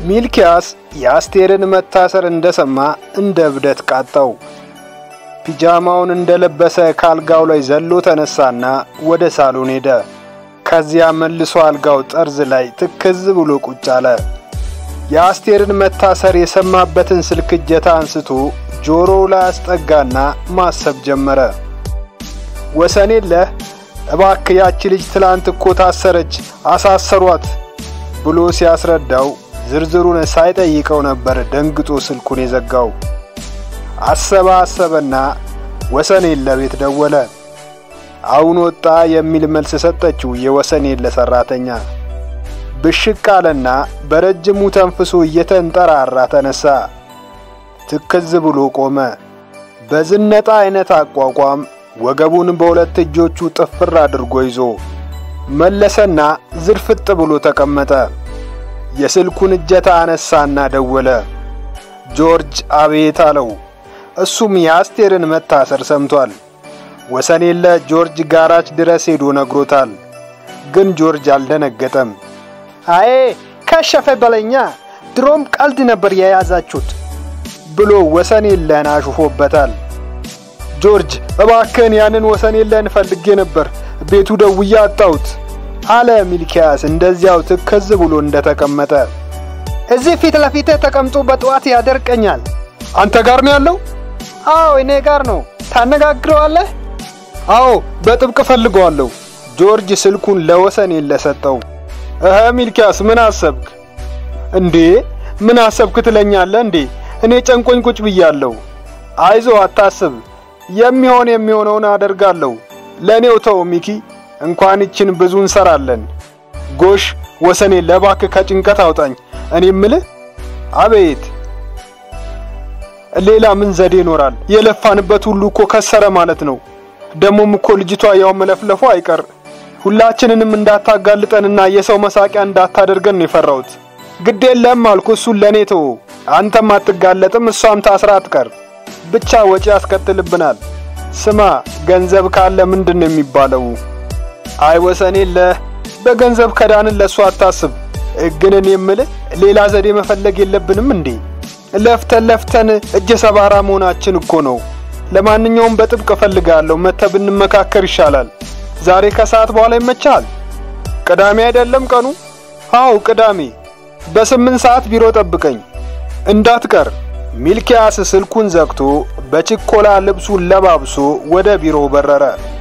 ሚልኪያስ የአስቴርን መታሰር እንደሰማ እንደ እብደት ቃጣው። ፒጃማውን እንደለበሰ ካልጋው ላይ ዘሎ ተነሳና ወደ ሳሎን ሄደ። ከዚያ መልሶ አልጋው ጠርዝ ላይ ትክዝ ብሎ ቁጭ አለ። የአስቴርን መታሰር የሰማበትን ስልክ እጀታ አንስቶ ጆሮው ላይ አስጠጋና ማሰብ ጀመረ። ወሰኔለህ እባክ ያቺ ልጅ ትላንት እኮ ታሰረች፣ አሳሰሯት ብሎ ሲያስረዳው ዝርዝሩን ሳይጠይቀው ነበር ደንግጦ ስልኩን የዘጋው። አሰበ አሰበና ወሰኔለ ቤት ደወለ። አሁን ወጣ የሚል መልስ ሰጠችው የወሰኔለ ሰራተኛ። ብሽቅ አለና በረጅሙ ተንፍሶ እየተንጠራራ ተነሳ። ትክዝ ብሎ ቆመ። በዝነጣ አይነት አቋቋም ወገቡን በሁለት እጆቹ ጥፍር አድርጎ ይዞ መለሰና ዝርፍጥ ብሎ ተቀመጠ። የስልኩን እጀታ አነሳና ደወለ። ጆርጅ አቤት አለው። እሱም የአስቴርን መታሰር ሰምቷል። ወሰኔለ ጆርጅ ጋራጅ ድረስ ሄዶ ነግሮታል። ግን ጆርጅ አልደነገጠም። አዬ ከሸፈ በለኛ፣ ድሮም ቀልድ ነበር የያዛችሁት ብሎ ወሰኔለን አሹፎበታል። ጆርጅ እባክህን ያንን ወሰኔለን ፈልጌ ነበር፣ ቤቱ ደውዬ አጣሁት አለ ሚልኪያስ እንደዚያው ትከዝ ብሎ እንደተቀመጠ። እዚህ ፊት ለፊቴ ተቀምጦ በጠዋት ያደርቀኛል። አንተ ጋር ነው ያለው? አዎ እኔ ጋር ነው። ታነጋግረዋለህ? አዎ በጥብቅ ፈልገዋለሁ። ጆርጅ ስልኩን ለወሰኔለ ሰጠው። እህ ሚልኪያስ ምን አሰብክ እንዴ? ምን አሰብክ ትለኛለህ እንዴ? እኔ ጨንቆኝ ቁጭ ብያለሁ። አይዞ አታስብ፣ የሚሆን የሚሆነውን አደርጋለሁ። ለእኔው ተው ሚኪ፣ እንኳን ይችን ብዙ እንሰራለን። ጎሽ ወሰኔለ እባክህ ከጭንቀት አውጣኝ። እኔ እምልህ አቤት ሌላ ምን ዘዴ ይኖራል? የለፋንበት ሁሉ እኮ ከሰረ ማለት ነው። ደሞም እኮ ልጅቷ ያው መለፍለፉ አይቀር ሁላችንንም እንዳታጋልጠንና የሰው መሳቂያ እንዳታደርገን ነው የፈራሁት። ግድ የለም አልኩ፣ እሱን ለእኔ ተው። አንተም አትጋለጥም፣ እሷም ታስራ አትቀር። ብቻ ወጪ ያስከትልብናል። ስማ ገንዘብ ካለ ምንድን ነው የሚባለው? አይ ወሰኔለ በገንዘብ ከዳንን ለእሱ አታስብ። ግን እኔ የምልህ ሌላ ዘዴ መፈለግ የለብንም እንዴ? ለፍተን ለፍተን እጀ ሰባራ መሆናችን እኮ ነው። ለማንኛውም በጥብቅ እፈልጋለሁ፣ መተህ ብንመካከር ይሻላል። ዛሬ ከሰዓት በኋላ ይመቻል? ቅዳሜ አይደለም ቀኑ? አዎ ቅዳሜ። በስምንት ሰዓት ቢሮ ጠብቀኝ እንዳትቀር። ሚልኪያስ ስልኩን ዘግቶ በችኮላ ልብሱን ለባብሶ ወደ ቢሮው በረረ።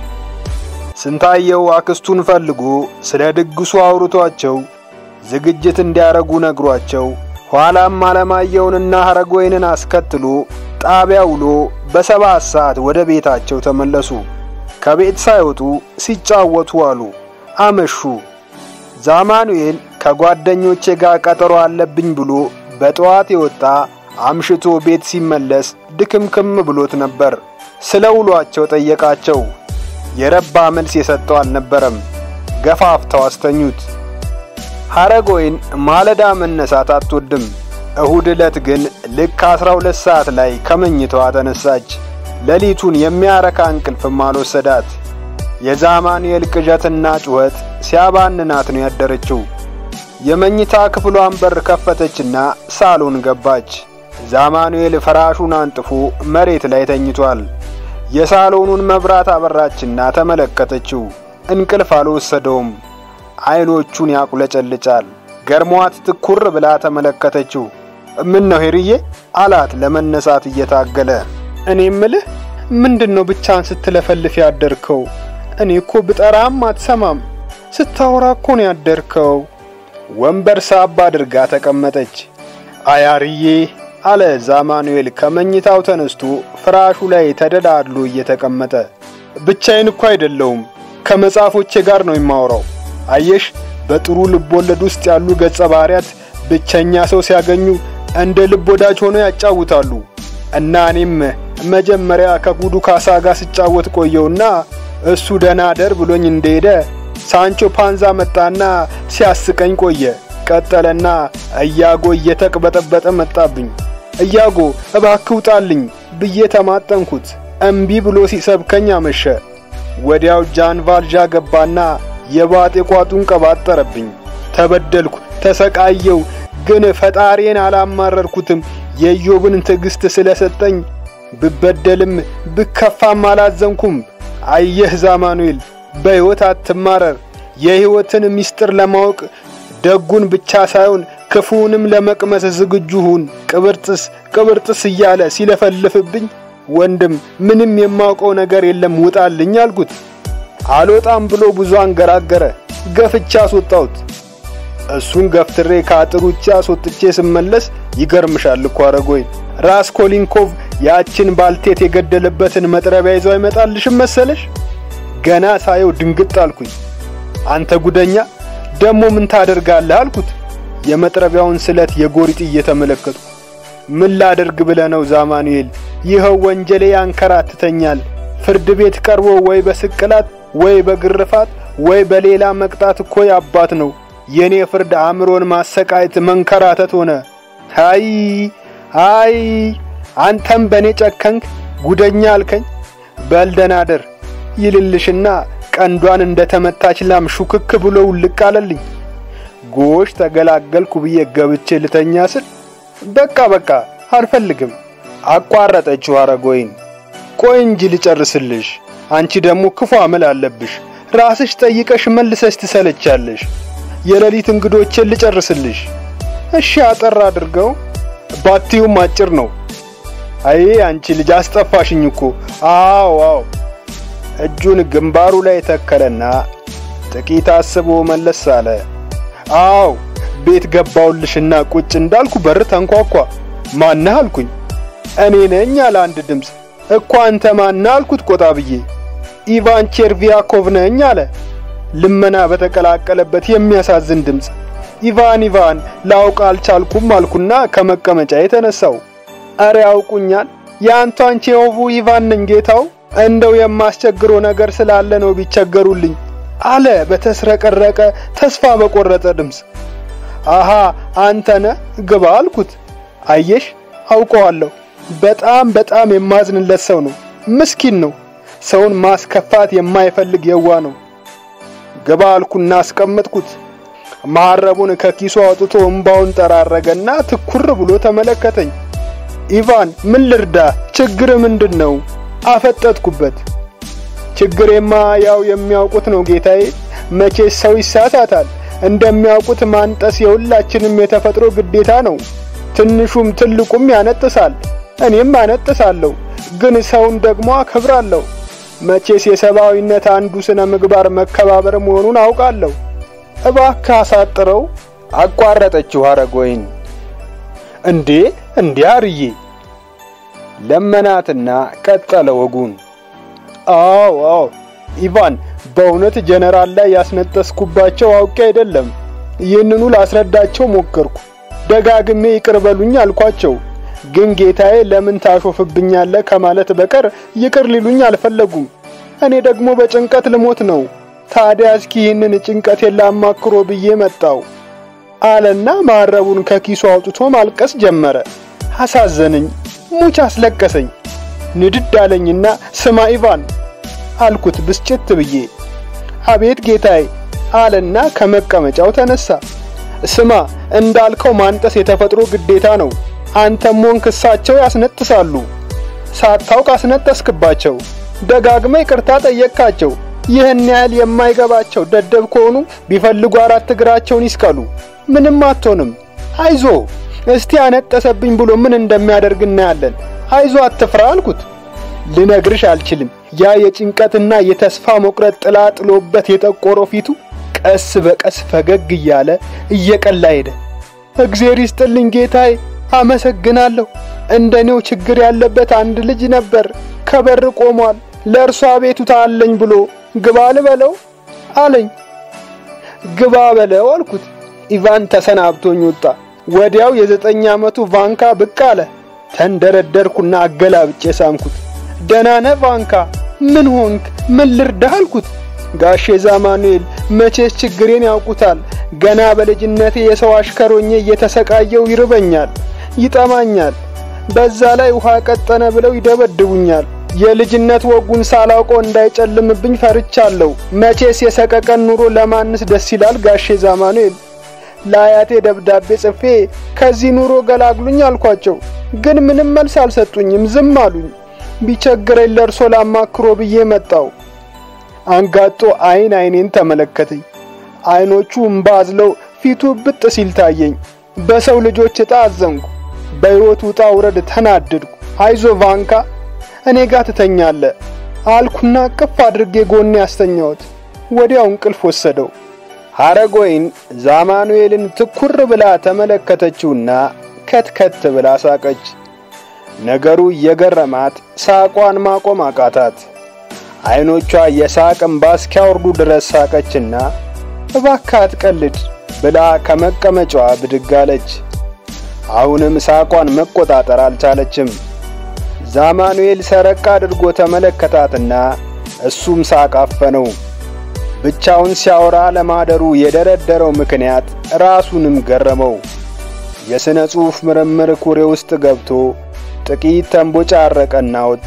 ስንታየው አክስቱን ፈልጎ ስለ ድግሱ አውርቷቸው ዝግጅት እንዲያረጉ ነግሯቸው ኋላም አለማየሁንና ሐረጎይንን አስከትሎ ጣቢያ ውሎ በሰባት ሰዓት ወደ ቤታቸው ተመለሱ። ከቤት ሳይወጡ ሲጫወቱ አሉ፣ አመሹ። ዛማኑኤል ከጓደኞቼ ጋር ቀጠሮ አለብኝ ብሎ በጠዋት የወጣ አምሽቶ ቤት ሲመለስ ድክምክም ብሎት ነበር። ስለ ውሏቸው ጠየቃቸው። የረባ መልስ የሰጠው አልነበረም። ገፋፍተው አስተኙት። ሐረጎይን ማለዳ መነሳት አትወድም። እሁድ ዕለት ግን ልክ አስራ ሁለት ሰዓት ላይ ከመኝታዋ ተነሳች። ሌሊቱን የሚያረካ እንቅልፍም አልወሰዳት። የዛማኑኤል ቅዠትና ጩኸት ሲያባንናት ነው ያደረችው። የመኝታ ክፍሏን በር ከፈተችና ሳሎን ገባች። ዛማኑኤል ፍራሹን አንጥፎ መሬት ላይ ተኝቷል። የሳሎኑን መብራት አበራችና ተመለከተችው። እንቅልፍ አልወሰደውም። አይኖቹን ያቁለጨልጫል። ገርሟት ትኩር ብላ ተመለከተችው። ምን ነው ሄርዬ አላት ለመነሳት እየታገለ። እኔ ምልህ ምንድን ነው ብቻን ስትለፈልፍ ያደርከው? እኔ እኮ ብጠራም አትሰማም። ስታወራ እኮ ነው ያደርከው። ወንበር ሳብ አድርጋ ተቀመጠች። አያርዬ አለ ዛማኑኤል ከመኝታው ተነስቶ ፍራሹ ላይ ተደላድሎ እየተቀመጠ። ብቻዬን እኮ አይደለውም ከመጽሐፎቼ ጋር ነው የማወራው። አየሽ በጥሩ ልብ ወለድ ውስጥ ያሉ ገጸ ባህሪያት ብቸኛ ሰው ሲያገኙ እንደ ልብ ወዳጅ ሆነው ያጫውታሉ። እና እኔም መጀመሪያ ከጉዱ ካሳ ጋር ስጫወት ቆየውና እሱ ደህና ደር ብሎኝ እንደሄደ ሳንቾ ፓንዛ መጣና ሲያስቀኝ ቆየ። ቀጠለና እያጎ እየተቅበጠበጠ መጣብኝ። እያጎ እባክህ ውጣልኝ ብዬ ተማጠንኩት። እምቢ ብሎ ሲሰብከኝ አመሸ። ወዲያው ጃን ቫልዣ ገባና የባጤ ቋጡን ቀባጠረብኝ። ተበደልኩ፣ ተሰቃየው፣ ግን ፈጣሪን አላማረርኩትም። የኢዮብን ትዕግስት ስለሰጠኝ ብበደልም ብከፋም አላዘንኩም። አየህ ዛማኑኤል፣ በሕይወት አትማረር። የሕይወትን ምስጢር ለማወቅ ደጉን ብቻ ሳይሆን ክፉውንም ለመቅመስ ዝግጁ ሁን። ቅብርጥስ ቅብርጥስ እያለ ሲለፈልፍብኝ ወንድም ምንም የማውቀው ነገር የለም ውጣልኝ አልኩት። አልወጣም ብሎ ብዙ አንገራገረ። ገፍቻ አስወጣሁት። እሱን ገፍትሬ ከአጥር ውጭ አስወጥቼ ስመለስ ይገርምሻል እኮ አረጎይን ራስኮሊንኮቭ ያችን ባልቴት የገደለበትን መጥረቢያ ይዞ አይመጣልሽም መሰለሽ? ገና ሳየው ድንግጥ አልኩኝ። አንተ ጉደኛ ደሞ ምን ታደርጋለህ አልኩት። የመጥረቢያውን ስለት የጎሪጥ እየተመለከቱ ምን ላደርግ ብለህ ነው ዛማኑኤል? ይኸው ወንጀሌ ያንከራትተኛል። ፍርድ ቤት ቀርቦ ወይ በስቅላት ወይ በግርፋት ወይ በሌላ መቅጣት እኮ ያባት ነው። የኔ ፍርድ አእምሮን ማሰቃየት መንከራተት ሆነ። አይ አይ አንተም በእኔ ጨከንክ፣ ጉደኛ አልከኝ። በልደናደር ይልልሽና ቀንዷን እንደ ተመታች ላም ሹክክ ብሎ ውልቅ አለልኝ። ጎሽ ተገላገልኩ ብዬ ገብቼ ልተኛ ስል በቃ በቃ አልፈልግም አቋረጠችው አረጎይን። ቆይ እንጂ ልጨርስልሽ። አንቺ ደግሞ ክፉ አመል አለብሽ። ራስሽ ጠይቀሽ መልሰሽ ትሰለቻለሽ። የሌሊት እንግዶችን ልጨርስልሽ። እሺ አጠር አድርገው። ባትዩም አጭር ነው። አይ አንቺ ልጅ አስጠፋሽኝ እኮ። አዎ አዎ። እጁን ግንባሩ ላይ ተከለና ጥቂት አስቦ መለስ አለ። አዎ ቤት ገባውልሽና ቁጭ እንዳልኩ በር ተንኳኳ። ማነህ አልኩኝ። እኔ ነኝ አለ አንድ ድምፅ። እኮ አንተ ማነህ አልኩት ቆጣ ብዬ። ኢቫን ቼርቪያኮቭ ነኝ አለ ልመና በተቀላቀለበት የሚያሳዝን ድምፅ። ኢቫን ኢቫን ላውቅ አልቻልኩም አልኩና ከመቀመጫ የተነሳው። አረ ያውቁኛል፣ የአንቷን ቼሆቡ ኢቫን ነኝ ጌታው። እንደው የማስቸግረው ነገር ስላለ ነው ቢቸገሩልኝ አለ በተስረቀረቀ ተስፋ በቆረጠ ድምፅ። አሃ አንተነ ግባ አልኩት። አየሽ አውቀዋለሁ። በጣም በጣም የማዝንለት ሰው ነው። ምስኪን ነው። ሰውን ማስከፋት የማይፈልግ የዋ ነው። ግባ አልኩና አስቀመጥኩት። መሐረቡን ከኪሱ አውጥቶ እምባውን ጠራረገና ትኩር ብሎ ተመለከተኝ። ኢቫን ምን ልርዳ? ችግር ምንድን ነው? አፈጠጥኩበት። ችግሬማ ያው የሚያውቁት ነው ጌታዬ። መቼስ ሰው ይሳሳታል። እንደሚያውቁት ማንጠስ የሁላችንም የተፈጥሮ ግዴታ ነው። ትንሹም ትልቁም ያነጥሳል። እኔም አነጥሳለሁ፣ ግን ሰውን ደግሞ አከብራለሁ። መቼስ የሰብአዊነት አንዱ ስነ ምግባር መከባበር መሆኑን አውቃለሁ። እባክህ አሳጥረው። አቋረጠችው ሐረጎይን። እንዴ እንዴ አርዬ ለመናትና ቀጠለ ወጉን። አዎ አዎ ኢቫን፣ በእውነት ጀነራል ላይ ያስነጠስኩባቸው አውቄ አይደለም። ይህንኑ ላስረዳቸው ሞከርኩ። ደጋግሜ ይቅር በሉኝ አልኳቸው። ግን ጌታዬ ለምን ታሾፍብኛለህ ከማለት በቀር ይቅር ሊሉኝ አልፈለጉም። እኔ ደግሞ በጭንቀት ልሞት ነው። ታዲያ እስኪ ይህንን ጭንቀቴን ላማክሮ ብዬ መጣው አለና መሐረቡን ከኪሱ አውጥቶ ማልቀስ ጀመረ። አሳዘነኝ፣ ሙች አስለቀሰኝ። ንድድ አለኝና ስማ ኢቫን አልኩት ብስጭት ብዬ። አቤት ጌታዬ አለና ከመቀመጫው ተነሳ። ስማ እንዳልከው ማንጠስ የተፈጥሮ ግዴታ ነው። አንተም ሆንክ እሳቸው ያስነጥሳሉ። ሳታውቅ አስነጠስክባቸው። ደጋግመ ይቅርታ ጠየቅካቸው። ይህን ያህል የማይገባቸው ደደብ ከሆኑ ቢፈልጉ አራት እግራቸውን ይስቀሉ። ምንም አትሆንም። አይዞ እስቲ አነጠሰብኝ ብሎ ምን እንደሚያደርግ እናያለን። አይዞ አትፍራ አልኩት። ልነግርሽ አልችልም። ያ የጭንቀትና የተስፋ መቁረጥ ጥላ ጥሎበት የጠቆረው ፊቱ ቀስ በቀስ ፈገግ እያለ እየቀላ ሄደ። እግዜር ይስጥልኝ ጌታዬ፣ አመሰግናለሁ። እንደኔው ችግር ያለበት አንድ ልጅ ነበር፣ ከበር ቆሟል። ለእርሷ አቤቱታ አለኝ ብሎ ግባ ልበለው አለኝ። ግባ በለው አልኩት። ኢቫን ተሰናብቶኝ ወጣ። ወዲያው የዘጠኝ ዓመቱ ቫንካ ብቅ አለ። ተንደረደርኩና አገላብጬ ሳምኩት። ደህና ነህ ቫንካ? ምን ሆንክ? ምን ልርዳህ አልኩት። ጋሼ ዛማኑኤል መቼስ ችግሬን ያውቁታል። ገና በልጅነቴ የሰው አሽከሮኜ እየተሰቃየው ይርበኛል፣ ይጠማኛል። በዛ ላይ ውሃ ቀጠነ ብለው ይደበድቡኛል። የልጅነት ወጉን ሳላውቀው እንዳይጨልምብኝ ፈርቻለሁ። መቼስ የሰቀቀን ኑሮ ለማንስ ደስ ይላል ጋሼ ዛማኑኤል። ለአያቴ ደብዳቤ ጽፌ ከዚህ ኑሮ ገላግሉኝ አልኳቸው። ግን ምንም መልስ አልሰጡኝም፣ ዝም አሉኝ። ቢቸግረኝ ለእርሶ ላማክሮ ብዬ መጣው። አንጋጦ አይን አይኔን ተመለከተኝ። አይኖቹ እምባ አዝለው ፊቱ ብጥ ሲል ታየኝ። በሰው ልጆች ዕጣ አዘንኩ። በሕይወት ውጣ ውረድ ተናደድኩ። አይዞ ቫንካ እኔ ጋር ትተኛለ አልኩና ቅፍ አድርጌ ጎኔ ያስተኛሁት። ወዲያው እንቅልፍ ወሰደው። ሐረጎይን ዛማኑኤልን ትኩር ብላ ተመለከተችውና ከትከት ብላ ሳቀች። ነገሩ እየገረማት ሳቋን ማቆም አቃታት። አይኖቿ የሳቅ እምባ እስኪያወርዱ ድረስ ሳቀችና እባክህ አትቀልድ ብላ ከመቀመጫዋ ብድግ አለች። አሁንም ሳቋን መቆጣጠር አልቻለችም። ዛማኑኤል ሰረቅ አድርጎ ተመለከታትና እሱም ሳቅ አፈነው። ብቻውን ሲያወራ ለማደሩ የደረደረው ምክንያት ራሱንም ገረመው። የሥነ ጽሑፍ ምርምር ኩሬ ውስጥ ገብቶ ጥቂት ተንቦጫረቀና ወጣ።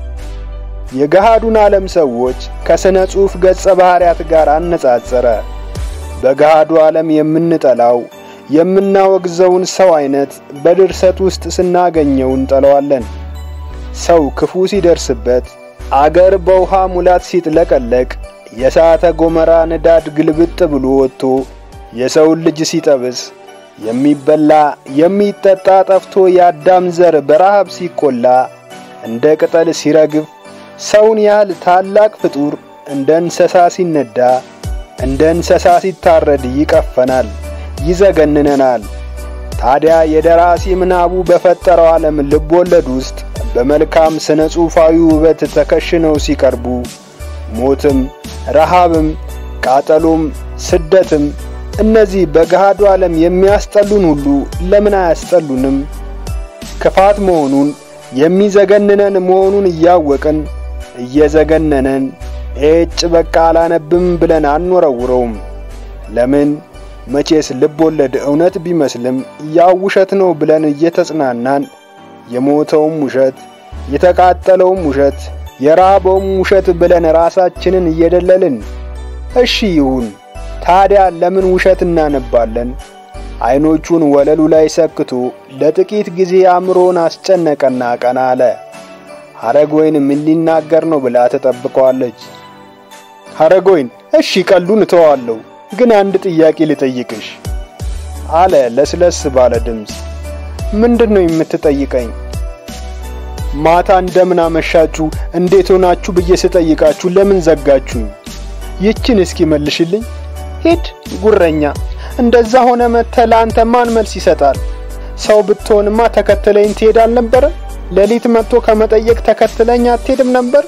የገሃዱን ዓለም ሰዎች ከሥነ ጽሑፍ ገጸ ባሕርያት ጋር አነጻጸረ። በገሃዱ ዓለም የምንጠላው የምናወግዘውን ሰው አይነት በድርሰት ውስጥ ስናገኘው እንጠለዋለን። ሰው ክፉ ሲደርስበት፣ አገር በውሃ ሙላት ሲጥለቀለቅ፣ የእሳተ ገሞራ ንዳድ ግልብጥ ብሎ ወጥቶ የሰውን ልጅ ሲጠብስ፣ የሚበላ የሚጠጣ ጠፍቶ የአዳም ዘር በረሃብ ሲቆላ፣ እንደ ቅጠል ሲረግፍ፣ ሰውን ያህል ታላቅ ፍጡር እንደ እንስሳ ሲነዳ፣ እንደ እንስሳ ሲታረድ ይቀፈናል፣ ይዘገንነናል። ታዲያ የደራሲ ምናቡ በፈጠረው ዓለም ልብ ወለድ ውስጥ በመልካም ስነ ጽሑፋዊ ውበት ተከሽነው ሲቀርቡ ሞትም፣ ረሃብም፣ ቃጠሎም፣ ስደትም እነዚህ በገሃዱ ዓለም የሚያስጠሉን ሁሉ ለምን አያስጠሉንም? ክፋት መሆኑን የሚዘገንነን መሆኑን እያወቅን እየዘገነነን ኤጭ በቃ አላነብም ብለን አንወረውረውም። ለምን? መቼስ ልብ ወለድ እውነት ቢመስልም ያው ውሸት ነው ብለን እየተጽናናን የሞተውም ውሸት የተቃጠለውም ውሸት የራበውም ውሸት ብለን ራሳችንን እየደለልን እሺ ይሁን ታዲያ ለምን ውሸት እናነባለን? አይኖቹን ወለሉ ላይ ሰክቶ ለጥቂት ጊዜ አእምሮን አስጨነቀና ቀና አለ። ሐረጎይን ምን ሊናገር ነው ብላ ተጠብቀዋለች። ሐረጎይን እሺ ቀሉን እተዋለሁ፣ ግን አንድ ጥያቄ ልጠይቅሽ አለ ለስለስ ባለ ድምፅ። ምንድን ነው የምትጠይቀኝ? ማታ እንደምን አመሻችሁ እንዴት ሆናችሁ ብዬ ስጠይቃችሁ ለምን ዘጋችሁኝ? ይችን እስኪ መልሽልኝ። ሂድ ጉረኛ፣ እንደዛ ሆነ መጥተህ ለአንተ ማን መልስ ይሰጣል? ሰው ብትሆንማ ተከትለኝ ትሄድ አልነበረ? ሌሊት መጥቶ ከመጠየቅ ተከትለኝ አትሄድም ነበር?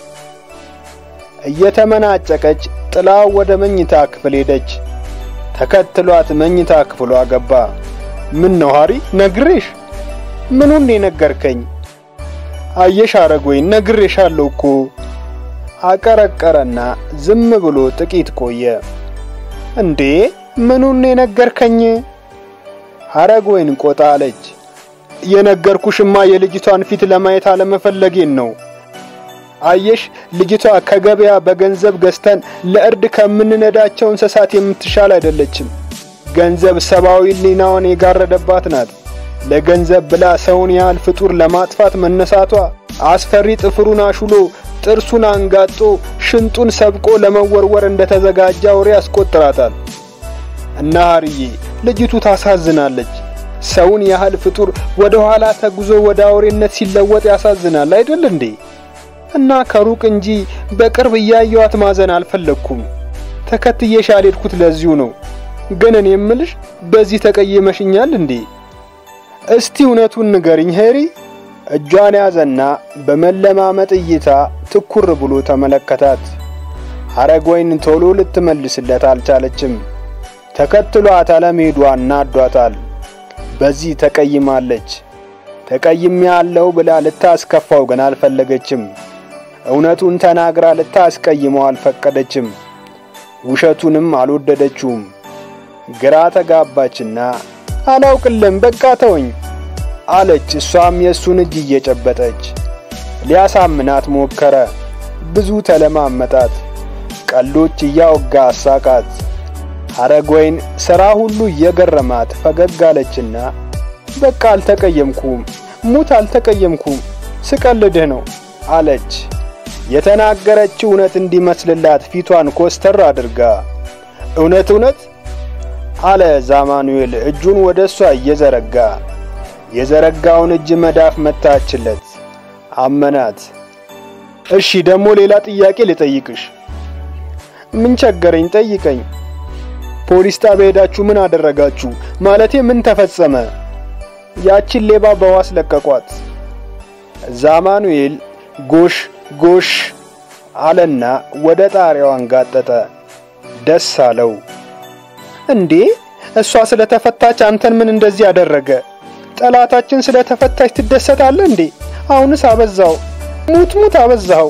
እየተመናጨቀች ጥላው ወደ መኝታ ክፍል ሄደች። ተከትሏት መኝታ ክፍሏ ገባ። ምን ነው ሃሪ፣ ነግሬሽ? ምኑን የነገርከኝ? አየሽ ሐረጎይን ነግሬሻለሁ እኮ። አቀረቀረና ዝም ብሎ ጥቂት ቆየ። እንዴ ምኑን የነገርከኝ? ሐረጎይን ቆጣ አለች። የነገርኩሽማ የልጅቷን ፊት ለማየት አለመፈለጌን ነው። አየሽ ልጅቷ ከገበያ በገንዘብ ገዝተን ለእርድ ከምንነዳቸው እንስሳት የምትሻል አይደለችም። ገንዘብ ሰብአዊ ሕሊናዋን የጋረደባት ናት። ለገንዘብ ብላ ሰውን ያህል ፍጡር ለማጥፋት መነሳቷ አስፈሪ ጥፍሩን አሹሎ ጥርሱን አንጋጦ ሽንጡን ሰብቆ ለመወርወር እንደተዘጋጀ አውሬ ያስቆጥራታል። እና ሐርዬ ልጅቱ ታሳዝናለች። ሰውን ያህል ፍጡር ወደ ኋላ ተጉዞ ወደ አውሬነት ሲለወጥ ያሳዝናል አይደል እንዴ? እና ከሩቅ እንጂ በቅርብ እያየዋት ማዘን አልፈለግኩም። ተከትዬሽ ያልሄድኩት ለዚሁ ነው። ግን እኔ የምልሽ በዚህ ተቀየመሽኛል እንዴ? እስቲ እውነቱን ንገሪኝ ሄሪ። እጇን ያዘና በመለማመጥ እይታ ትኩር ብሎ ተመለከታት። ሐረጎይን ቶሎ ልትመልስለት አልቻለችም። ተከትሏት አለመሄዷ እናዷታል። በዚህ ተቀይማለች። ተቀይም ያለው ብላ ልታስከፋው ግን አልፈለገችም። እውነቱን ተናግራ ልታስቀይመው አልፈቀደችም። ውሸቱንም አልወደደችውም። ግራ ተጋባችና አላውቅልም በቃ ተወኝ አለች። እሷም የእሱን እጅ እየጨበጠች ሊያሳምናት ሞከረ። ብዙ ተለማመጣት። ቀልዶች እያወጋ አሳቃት። ሐረግወይን ሥራ ሁሉ እየገረማት ፈገግ አለችና በቃ አልተቀየምኩም፣ ሙት አልተቀየምኩም፣ ስቀልድህ ነው አለች። የተናገረችው እውነት እንዲመስልላት ፊቷን ኮስተር አድርጋ እውነት እውነት አለ ዛማኑኤል እጁን ወደ እሷ እየዘረጋ የዘረጋውን እጅ መዳፍ መታችለት። አመናት። እሺ ደግሞ ሌላ ጥያቄ ልጠይቅሽ። ምን ቸገረኝ? ጠይቀኝ። ፖሊስ ጣቢያ ሄዳችሁ ምን አደረጋችሁ? ማለቴ ምን ተፈጸመ? ያቺን ሌባ በዋስ ለቀቋት። ዛማኑኤል ጎሽ ጎሽ አለና ወደ ጣሪያው አንጋጠጠ። ደስ አለው። እንዴ እሷ ስለተፈታች አንተን ምን እንደዚህ ያደረገ? ጠላታችን ስለተፈታች ትደሰታለህ እንዴ? አሁንስ አበዛው። ሙት ሙት አበዛው።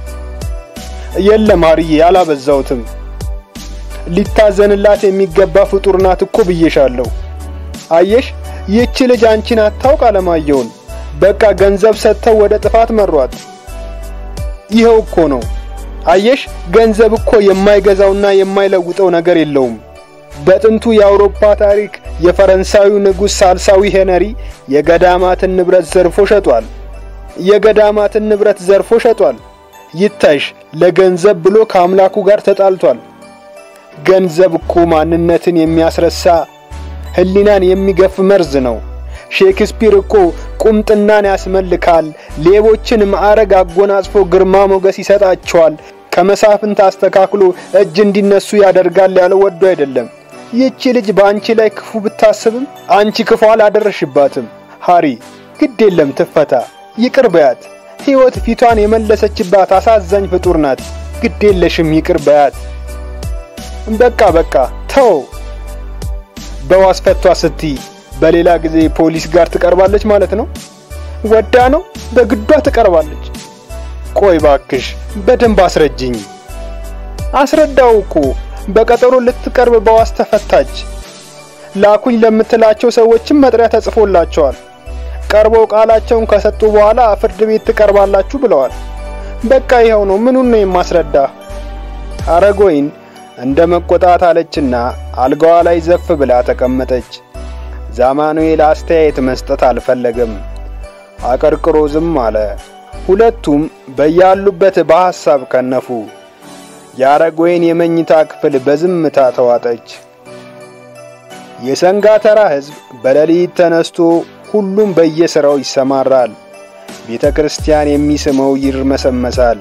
የለም አርዬ አላበዛውትም። ሊታዘንላት የሚገባ ፍጡር ናት እኮ ብዬሻለሁ። አየሽ ይህች ልጅ አንቺን አታውቅ አለማየሁን። በቃ ገንዘብ ሰጥተው ወደ ጥፋት መሯት። ይኸው እኮ ነው። አየሽ ገንዘብ እኮ የማይገዛውና የማይለውጠው ነገር የለውም። በጥንቱ የአውሮፓ ታሪክ የፈረንሳዩ ንጉሥ ሳልሳዊ ሄነሪ የገዳማትን ንብረት ዘርፎ ሸጧል። የገዳማትን ንብረት ዘርፎ ሸጧል። ይታይሽ ለገንዘብ ብሎ ከአምላኩ ጋር ተጣልቷል። ገንዘብ እኮ ማንነትን የሚያስረሳ ሕሊናን የሚገፍ መርዝ ነው። ሼክስፒር እኮ ቁምጥናን ያስመልካል፣ ሌቦችን ማዕረግ አጎናጽፎ ግርማ ሞገስ ይሰጣቸዋል፣ ከመሳፍንት አስተካክሎ እጅ እንዲነሱ ያደርጋል ያለው ወዶ አይደለም። ይህቺ ልጅ በአንቺ ላይ ክፉ ብታስብም አንቺ ክፉ አላደረሽባትም። ሃሪ ግድ የለም ትፈታ፣ ይቅር በያት። ሕይወት ፊቷን የመለሰችባት አሳዛኝ ፍጡር ናት። ግድ የለሽም ይቅር በያት። በቃ በቃ ተው። በዋስ ፈቷ ስትይ በሌላ ጊዜ ፖሊስ ጋር ትቀርባለች ማለት ነው? ወዳ ነው በግዷ ትቀርባለች። ቆይ ባክሽ በደንብ አስረጅኝ። አስረዳው እኮ በቀጠሮ ልትቀርብ በዋስ ተፈታች። ላኩኝ ለምትላቸው ሰዎችም መጥሪያ ተጽፎላቸዋል። ቀርበው ቃላቸውን ከሰጡ በኋላ ፍርድ ቤት ትቀርባላችሁ ብለዋል። በቃ ይኸው ነው። ምኑን ነው የማስረዳ? ሐረጎይን እንደ መቆጣት አለችና አልጋዋ ላይ ዘፍ ብላ ተቀመጠች። ዛማኑኤል አስተያየት መስጠት አልፈለገም። አቀርቅሮ ዝም አለ። ሁለቱም በያሉበት በሐሳብ ከነፉ። የሐረጎይን የመኝታ ክፍል በዝምታ ተዋጠች። የሰንጋተራ ሕዝብ በሌሊት ተነስቶ ሁሉም በየሥራው ይሰማራል። ቤተ ክርስቲያን የሚስመው ይርመሰመሳል።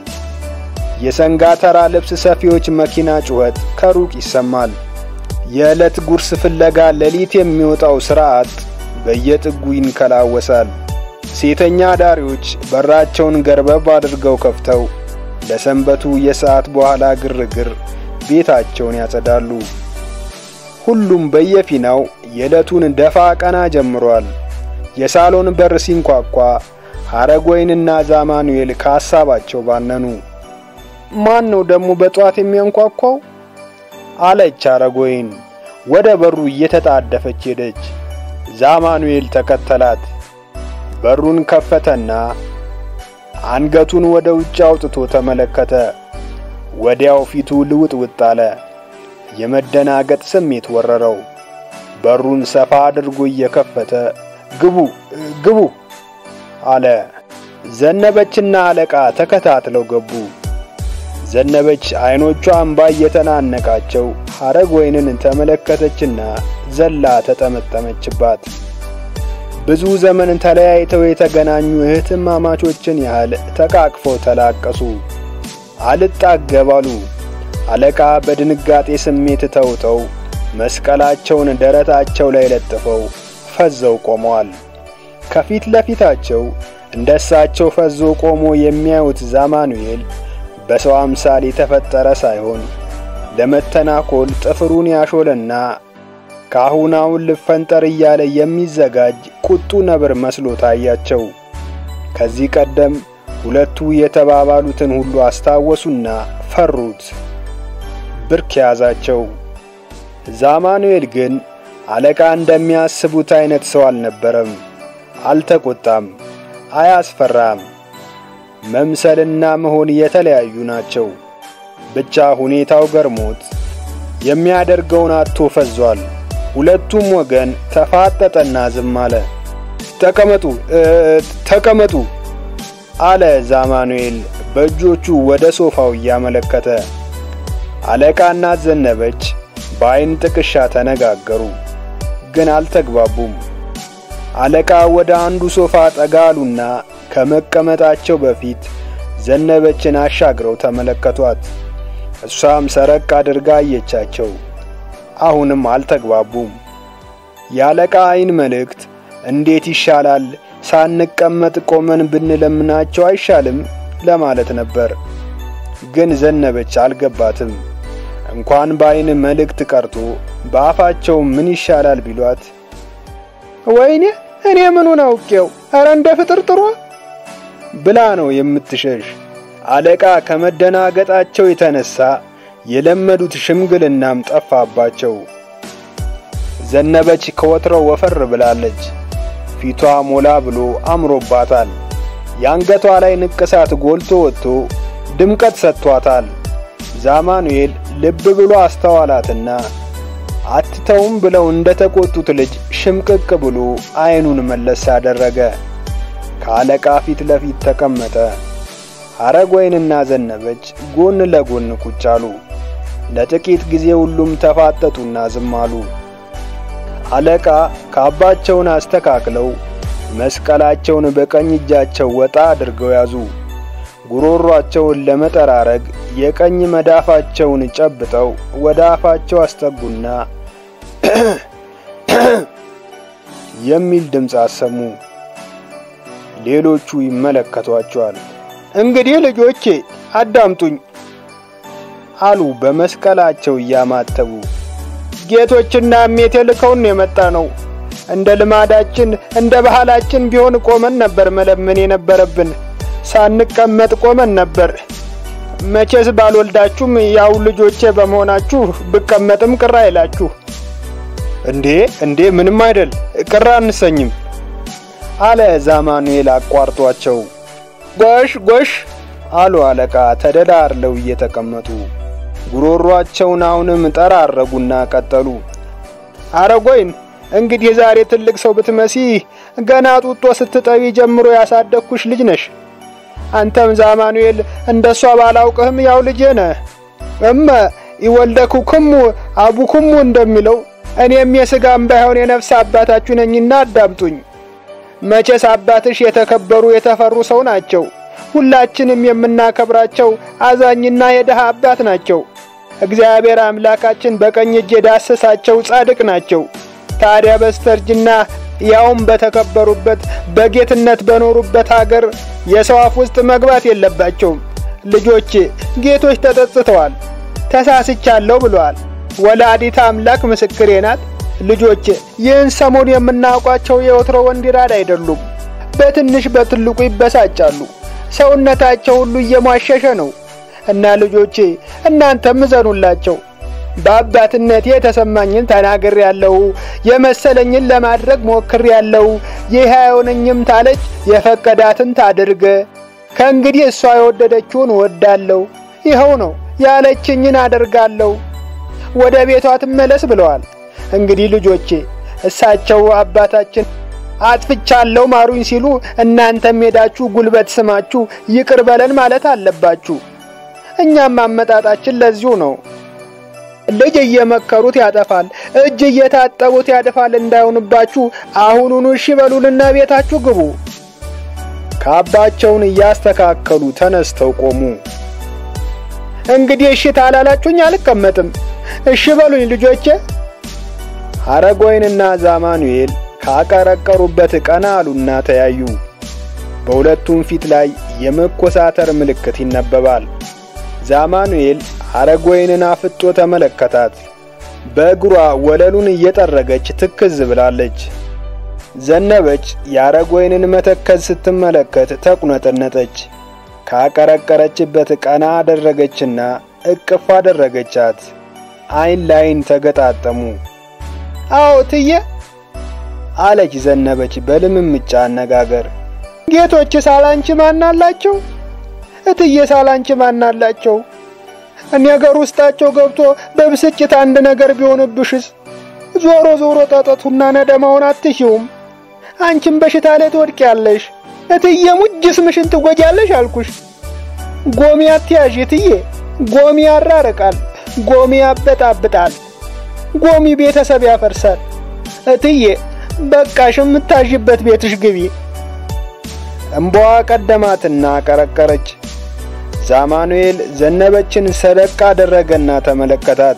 የሰንጋተራ ልብስ ሰፊዎች መኪና ጩኸት ከሩቅ ይሰማል። የዕለት ጉርስ ፍለጋ ሌሊት የሚወጣው ሥርዓት በየጥጉ ይንከላወሳል። ሴተኛ አዳሪዎች በራቸውን ገርበብ አድርገው ከፍተው ለሰንበቱ የሰዓት በኋላ ግርግር ቤታቸውን ያጸዳሉ። ሁሉም በየፊናው የዕለቱን ደፋ ቀና ጀምሯል። የሳሎን በር ሲንኳኳ ሐረጎይንና ዛማኑኤል ከሐሳባቸው ባነኑ። ማን ነው ደግሞ በጠዋት የሚያንኳኳው? አለች ሐረጎይን ወደ በሩ እየተጣደፈች ሄደች። ዛማኑኤል ተከተላት። በሩን ከፈተና አንገቱን ወደ ውጭ አውጥቶ ተመለከተ። ወዲያው ፊቱ ልውጥውጥ አለ። የመደናገጥ ስሜት ወረረው። በሩን ሰፋ አድርጎ እየከፈተ ግቡ ግቡ አለ። ዘነበችና አለቃ ተከታትለው ገቡ። ዘነበች አይኖቿ እንባ እየተናነቃቸው ሐረጎይንን ተመለከተችና ዘላ ተጠመጠመችባት። ብዙ ዘመን ተለያይተው የተገናኙ እህትማማቾችን ያህል ተቃቅፈው ተላቀሱ። አልጣገብ አሉ። አለቃ በድንጋጤ ስሜት ተውጠው መስቀላቸውን ደረታቸው ላይ ለጥፈው ፈዘው ቆመዋል። ከፊት ለፊታቸው እንደ እሳቸው ፈዞ ቆሞ የሚያዩት ዛማኑኤል በሰው አምሳል የተፈጠረ ሳይሆን ለመተናኮል ጥፍሩን ያሾለና ከአሁን አሁን ልፈንጠር እያለ የሚዘጋጅ ቁጡ ነብር መስሎ ታያቸው። ከዚህ ቀደም ሁለቱ የተባባሉትን ሁሉ አስታወሱና ፈሩት። ብርክ ያዛቸው። ዛማኑኤል ግን አለቃ እንደሚያስቡት አይነት ሰው አልነበረም። አልተቆጣም፣ አያስፈራም። መምሰልና መሆን የተለያዩ ናቸው። ብቻ ሁኔታው ገርሞት የሚያደርገውን አጥቶ ፈዟል። ሁለቱም ወገን ተፋጠጠና ዝም አለ። ተቀመጡ ተቀመጡ አለ ዛማኑኤል በእጆቹ ወደ ሶፋው እያመለከተ። አለቃና ዘነበች በአይን ጥቅሻ ተነጋገሩ፣ ግን አልተግባቡም። አለቃ ወደ አንዱ ሶፋ ጠጋሉና ከመቀመጣቸው በፊት ዘነበችን አሻግረው ተመለከቷት። እሷም ሰረቅ አድርጋ አየቻቸው። አሁንም አልተግባቡም። የአለቃ አይን መልእክት እንዴት ይሻላል ሳንቀመጥ ቆመን ብንለምናቸው አይሻልም ለማለት ነበር። ግን ዘነበች አልገባትም። እንኳን በአይን መልእክት ቀርቶ በአፋቸው ምን ይሻላል ቢሏት ወይኔ እኔ ምኑን አውቄው፣ ኧረ እንደ ፍጥርጥሯ ብላ ነው የምትሸሽ። አለቃ ከመደናገጣቸው የተነሳ የለመዱት ሽምግልናም ጠፋባቸው። ዘነበች ከወትሮው ወፈር ብላለች። ፊቷ ሞላ ብሎ አምሮባታል። የአንገቷ ላይ ንቅሳት ጎልቶ ወጥቶ ድምቀት ሰጥቷታል። ዛማኑኤል ልብ ብሎ አስተዋላትና አትተውም ብለው እንደ ተቆጡት ልጅ ሽምቅቅ ብሎ አይኑን መለስ አደረገ። ከአለቃ ፊት ለፊት ተቀመጠ። ሐረግወይንና ዘነበች ጎን ለጎን ቁጭ አሉ። ለጥቂት ጊዜ ሁሉም ተፋጠጡና ዝም አሉ። አለቃ ካባቸውን አስተካክለው መስቀላቸውን በቀኝ እጃቸው ወጣ አድርገው ያዙ። ጉሮሯቸውን ለመጠራረግ የቀኝ መዳፋቸውን ጨብጠው ወደ አፋቸው አስጠጉና የሚል ድምፅ አሰሙ። ሌሎቹ ይመለከቷቸዋል። እንግዲህ ልጆቼ አዳምጡኝ አሉ በመስቀላቸው እያማተቡ። ጌቶችና እሜቴ ልከውን የመጣ ነው። እንደ ልማዳችን እንደ ባህላችን ቢሆን ቆመን ነበር መለመን የነበረብን። ሳንቀመጥ ቆመን ነበር። መቼስ ባልወልዳችሁም ያው ልጆቼ በመሆናችሁ ብቀመጥም ቅር አይላችሁ። እንዴ እንዴ፣ ምንም አይደል፣ ቅር አንሰኝም አለ ዛማኑኤል አቋርጧቸው። ጎሽ ጎሽ አሉ አለቃ ተደላርለው እየተቀመጡ ጉሮሯቸውን አሁንም ጠራረጉና ቀጠሉ። ሐረግወይን እንግዲህ ዛሬ ትልቅ ሰው ብትመሲ ገና ጡጦ ስትጠቢ ጀምሮ ያሳደግኩሽ ልጅ ነሽ። አንተም ዛማኑኤል እንደሷ ባላውቅህም ያው ልጄ ነህ። እመ ይወልደኩክሙ አቡክሙ እንደሚለው እኔም የሥጋም ባይሆን የነፍስ አባታችሁ ነኝና አዳምጡኝ። መቼስ አባትሽ የተከበሩ የተፈሩ ሰው ናቸው። ሁላችንም የምናከብራቸው አዛኝና የድሃ አባት ናቸው። እግዚአብሔር አምላካችን በቀኝ እጅ የዳሰሳቸው ጻድቅ ናቸው። ታዲያ በስተርጅና ያውም በተከበሩበት በጌትነት በኖሩበት አገር የሰው አፍ ውስጥ መግባት የለባቸውም። ልጆቼ ጌቶች ተጸጽተዋል፣ ተሳስቻለሁ ብለዋል። ወላዲተ አምላክ ምስክሬ ናት። ልጆቼ ይህን ሰሞን የምናውቋቸው የወትሮ ወንዲራድ አይደሉም። በትንሽ በትልቁ ይበሳጫሉ። ሰውነታቸው ሁሉ እየሟሸሸ ነው እና ልጆቼ እናንተም እዘኑላቸው። በአባትነቴ የተሰማኝን ተናግር ያለው የመሰለኝን ለማድረግ ሞክር ያለው ይህ አይሆነኝም ታለች የፈቀዳትን ታድርግ። ከእንግዲህ እሷ የወደደችውን እወዳለሁ፣ ይኸው ነው ያለችኝን አደርጋለሁ። ወደ ቤቷ ትመለስ ብለዋል። እንግዲህ ልጆቼ እሳቸው አባታችን አጥፍቻለሁ ማሩኝ ሲሉ እናንተም ሄዳችሁ ጉልበት ስማችሁ ይቅር በለን ማለት አለባችሁ። እኛም አመጣጣችን ለዚሁ ነው። ልጅ እየመከሩት ያጠፋል፣ እጅ እየታጠቡት ያድፋል እንዳይሆንባችሁ አሁኑኑ እሺ በሉልና ቤታችሁ ግቡ። ካባቸውን እያስተካከሉ ተነስተው ቆሙ። እንግዲህ እሺ ታላላችሁኝ አልቀመጥም። እሺ በሉኝ ልጆቼ። ሐረግወይንና ዛማኑኤል ካቀረቀሩበት ቀና አሉና ተያዩ። በሁለቱም ፊት ላይ የመኮሳተር ምልክት ይነበባል። ዛማኑኤል ሐረግወይንን አፍጦ ተመለከታት። በእግሯ ወለሉን እየጠረገች ትክዝ ብላለች። ዘነበች የሐረግወይንን መተከዝ ስትመለከት ተቁነጠነጠች። ካቀረቀረችበት ቀና አደረገችና እቅፍ አደረገቻት። አይን ላይን ተገጣጠሙ። አዎ ትዬ አለች ዘነበች በልምምጫ አነጋገር። ጌቶች ሳላንቺ ማናላቸው? እትዬ ሳላንቺ ማናላቸው? ነገር ውስጣቸው ገብቶ በብስጭት አንድ ነገር ቢሆንብሽስ? ዞሮ ዞሮ ጠጠቱና ነደማውን አትሽውም። አንቺም በሽታ ላይ ትወድቂያለሽ። እትዬ ሙጅ ስምሽን ትጎጃለሽ አልኩሽ። ጎሚ አትያዥ እትዬ። ጎሚ ያራርቃል፣ ጎሚ ያበጣብጣል፣ ጎሚ ቤተሰብ ያፈርሳል። እትዬ በቃሽ፣ የምታዥበት ቤትሽ ግቢ። እምባዋ ቀደማትና ቀረቀረች። ዛማኑኤል ዘነበችን ሰደቅ አደረገና ተመለከታት።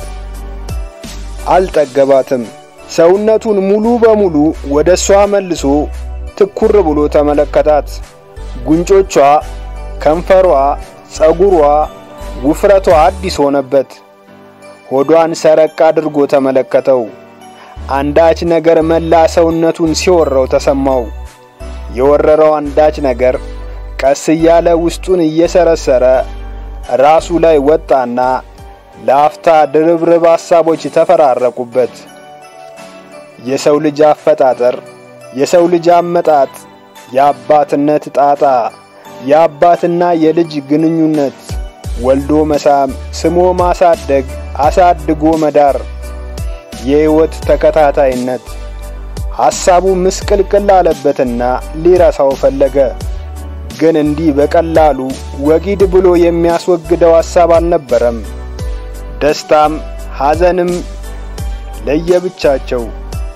አልጠገባትም። ሰውነቱን ሙሉ በሙሉ ወደ እሷ መልሶ ትኩር ብሎ ተመለከታት። ጉንጮቿ፣ ከንፈሯ፣ ጸጉሯ፣ ውፍረቷ አዲስ ሆነበት። ሆዷን ሰረቅ አድርጎ ተመለከተው። አንዳች ነገር መላ ሰውነቱን ሲወረው ተሰማው። የወረረው አንዳች ነገር ቀስ እያለ ውስጡን እየሰረሰረ ራሱ ላይ ወጣና ለአፍታ ድርብርብ ሐሳቦች ተፈራረቁበት። የሰው ልጅ አፈጣጠር፣ የሰው ልጅ አመጣጥ፣ የአባትነት ጣጣ፣ የአባትና የልጅ ግንኙነት፣ ወልዶ መሳም፣ ስሞ ማሳደግ፣ አሳድጎ መዳር፣ የሕይወት ተከታታይነት ሐሳቡ ምስቅልቅል አለበትና ሊረሳው ፈለገ። ግን እንዲህ በቀላሉ ወጊድ ብሎ የሚያስወግደው ሐሳብ አልነበረም። ደስታም ሐዘንም ለየብቻቸው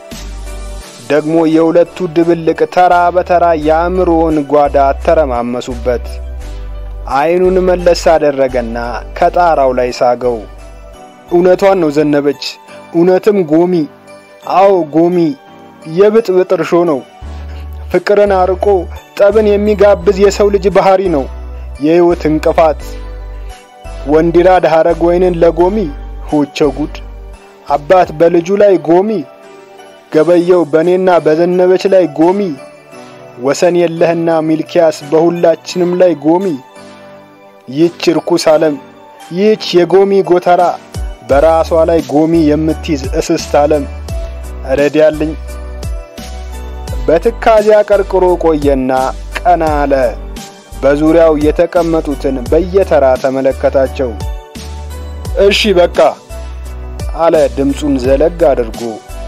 ደግሞ የሁለቱ ድብልቅ ተራ በተራ የአእምሮውን ጓዳ አተረማመሱበት። ዓይኑን መለስ አደረገና ከጣራው ላይ ሳገው። እውነቷን ነው ዘነበች። እውነትም ጎሚ፣ አዎ ጎሚ የብጥብጥ እርሾ ነው። ፍቅርን አርቆ ጠብን የሚጋብዝ የሰው ልጅ ባህሪ ነው። የሕይወት እንቅፋት ወንዲራድ ሐረግ ወይንን ለጎሚ ሆቸው ጉድ አባት በልጁ ላይ ጎሚ ገበየው በእኔና በዘነበች ላይ ጎሚ ወሰን የለህና ሚልኪያስ በሁላችንም ላይ ጎሚ ይህች ርኩስ ዓለም ይህች የጎሚ ጎተራ በራሷ ላይ ጎሚ የምትይዝ እስስት ዓለም ረዲያልኝ በትካዜ አቀርቅሮ ቆየና ቀና አለ። በዙሪያው የተቀመጡትን በየተራ ተመለከታቸው። እሺ በቃ አለ ድምፁን ዘለግ አድርጎ።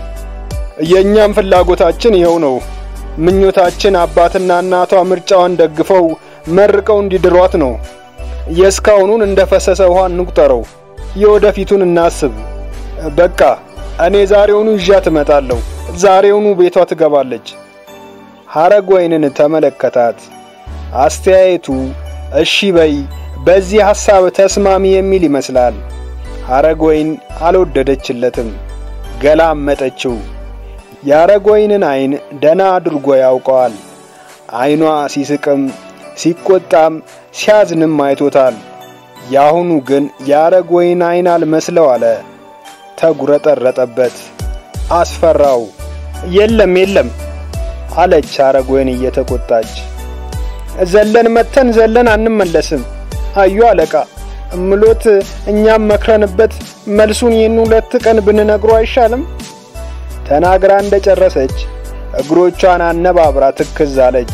የእኛም ፍላጎታችን ይኸው ነው። ምኞታችን አባትና እናቷ ምርጫዋን ደግፈው መርቀው እንዲድሯት ነው። የእስካሁኑን እንደ ፈሰሰ ውሃ እንቁጠረው፣ የወደፊቱን እናስብ። በቃ እኔ ዛሬውኑ ይዣት እመጣለሁ። ዛሬውኑ ቤቷ ትገባለች። ሐረግ ወይንን ተመለከታት። አስተያየቱ እሺ በይ በዚህ ሐሳብ ተስማሚ የሚል ይመስላል። ሐረግ ወይን አልወደደችለትም፣ ገላመጠችው። የሐረግ ወይንን ዓይን ደና አድርጎ ያውቀዋል። ዓይኗ ሲስቅም ሲቆጣም ሲያዝንም አይቶታል። የአሁኑ ግን የሐረግ ወይን ዓይን አልመስለው አለ። ተጉረጠረጠበት፣ አስፈራው። የለም የለም አለች ሐረግ ወይን እየተቆጣች። ዘለን መተን ዘለን አንመለስም። አዩ አለቃ እምሎት እኛም መክረንበት መልሱን ይህን ሁለት ቀን ብንነግሮ አይሻልም? ተናግራ እንደጨረሰች እግሮቿን አነባብራ ትክዝ አለች።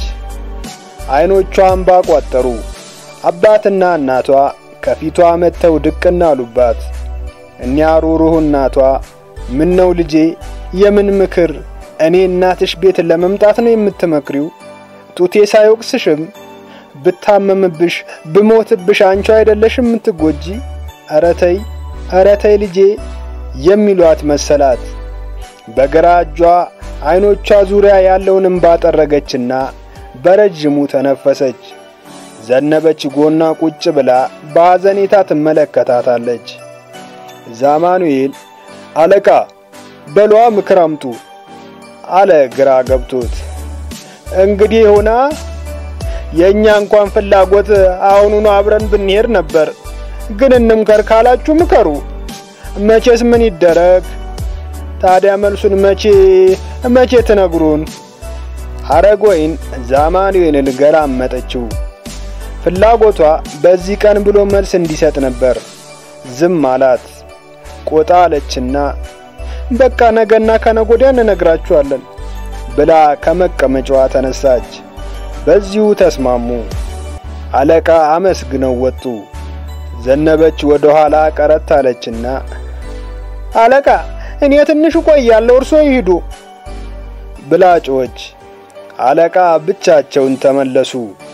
ዓይኖቿን ባቋጠሩ። አባትና እናቷ ከፊቷ መጥተው ድቅና አሉባት። እኒያ ሩሩህ እናቷ ምን ነው ልጄ፣ የምን ምክር? እኔ እናትሽ ቤት ለመምጣት ነው የምትመክሪው? ጡቴ ሳይወቅስሽም ብታመምብሽ ብሞትብሽ አንቺ አይደለሽ የምትጎጂ? ኧረ ተይ ኧረ ተይ ልጄ የሚሏት መሰላት። በግራ እጇ ዓይኖቿ ዙሪያ ያለውን እምባ ጠረገችና በረጅሙ ተነፈሰች። ዘነበች ጎና ቁጭ ብላ በሐዘኔታ ትመለከታታለች። ዛማኑኤል አለቃ በሏ ምክር አምጡ አለ ግራ ገብቶት። እንግዲህ ሆና የእኛ እንኳን ፍላጎት አሁኑኑ አብረን ብንሄድ ነበር፣ ግን እንምከር ካላችሁ ምከሩ። መቼስ ምን ይደረግ ታዲያ መልሱን መቼ መቼ ትነግሩን? ሐረግ ወይን ዛማኑኤልን ገላመጠችው። ፍላጎቷ በዚህ ቀን ብሎ መልስ እንዲሰጥ ነበር። ዝም አላት። ቆጣ አለችና በቃ ነገና ከነጎዲያ እንነግራችኋለን ብላ ከመቀመጫዋ ተነሳች። በዚሁ ተስማሙ። አለቃ አመስግነው ወጡ። ዘነበች ወደ ኋላ ቀረት አለችና አለቃ እኔ ትንሽ እቆያለሁ፣ እርሶ ይሂዱ ብላ ጮኸች። አለቃ ብቻቸውን ተመለሱ።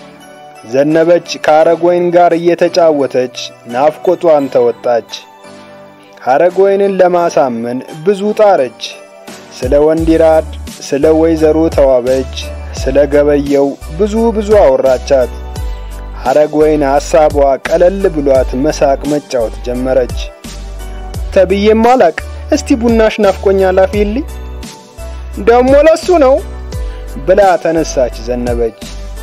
ዘነበች ከሐረግወይን ጋር እየተጫወተች ናፍቆቷን ተወጣች። ሐረግወይንን ለማሳመን ብዙ ጣረች። ስለ ወንዲራድ፣ ስለ ወይዘሮ ተዋበች፣ ስለ ገበየው ብዙ ብዙ አወራቻት። ሐረግወይን ሐሳቧ ቀለል ብሏት መሳቅ መጫወት ጀመረች። ተብዬም አላቅ እስቲ ቡናሽ ናፍቆኛል አፍይልኝ ደሞ ለሱ ነው ብላ ተነሳች ዘነበች።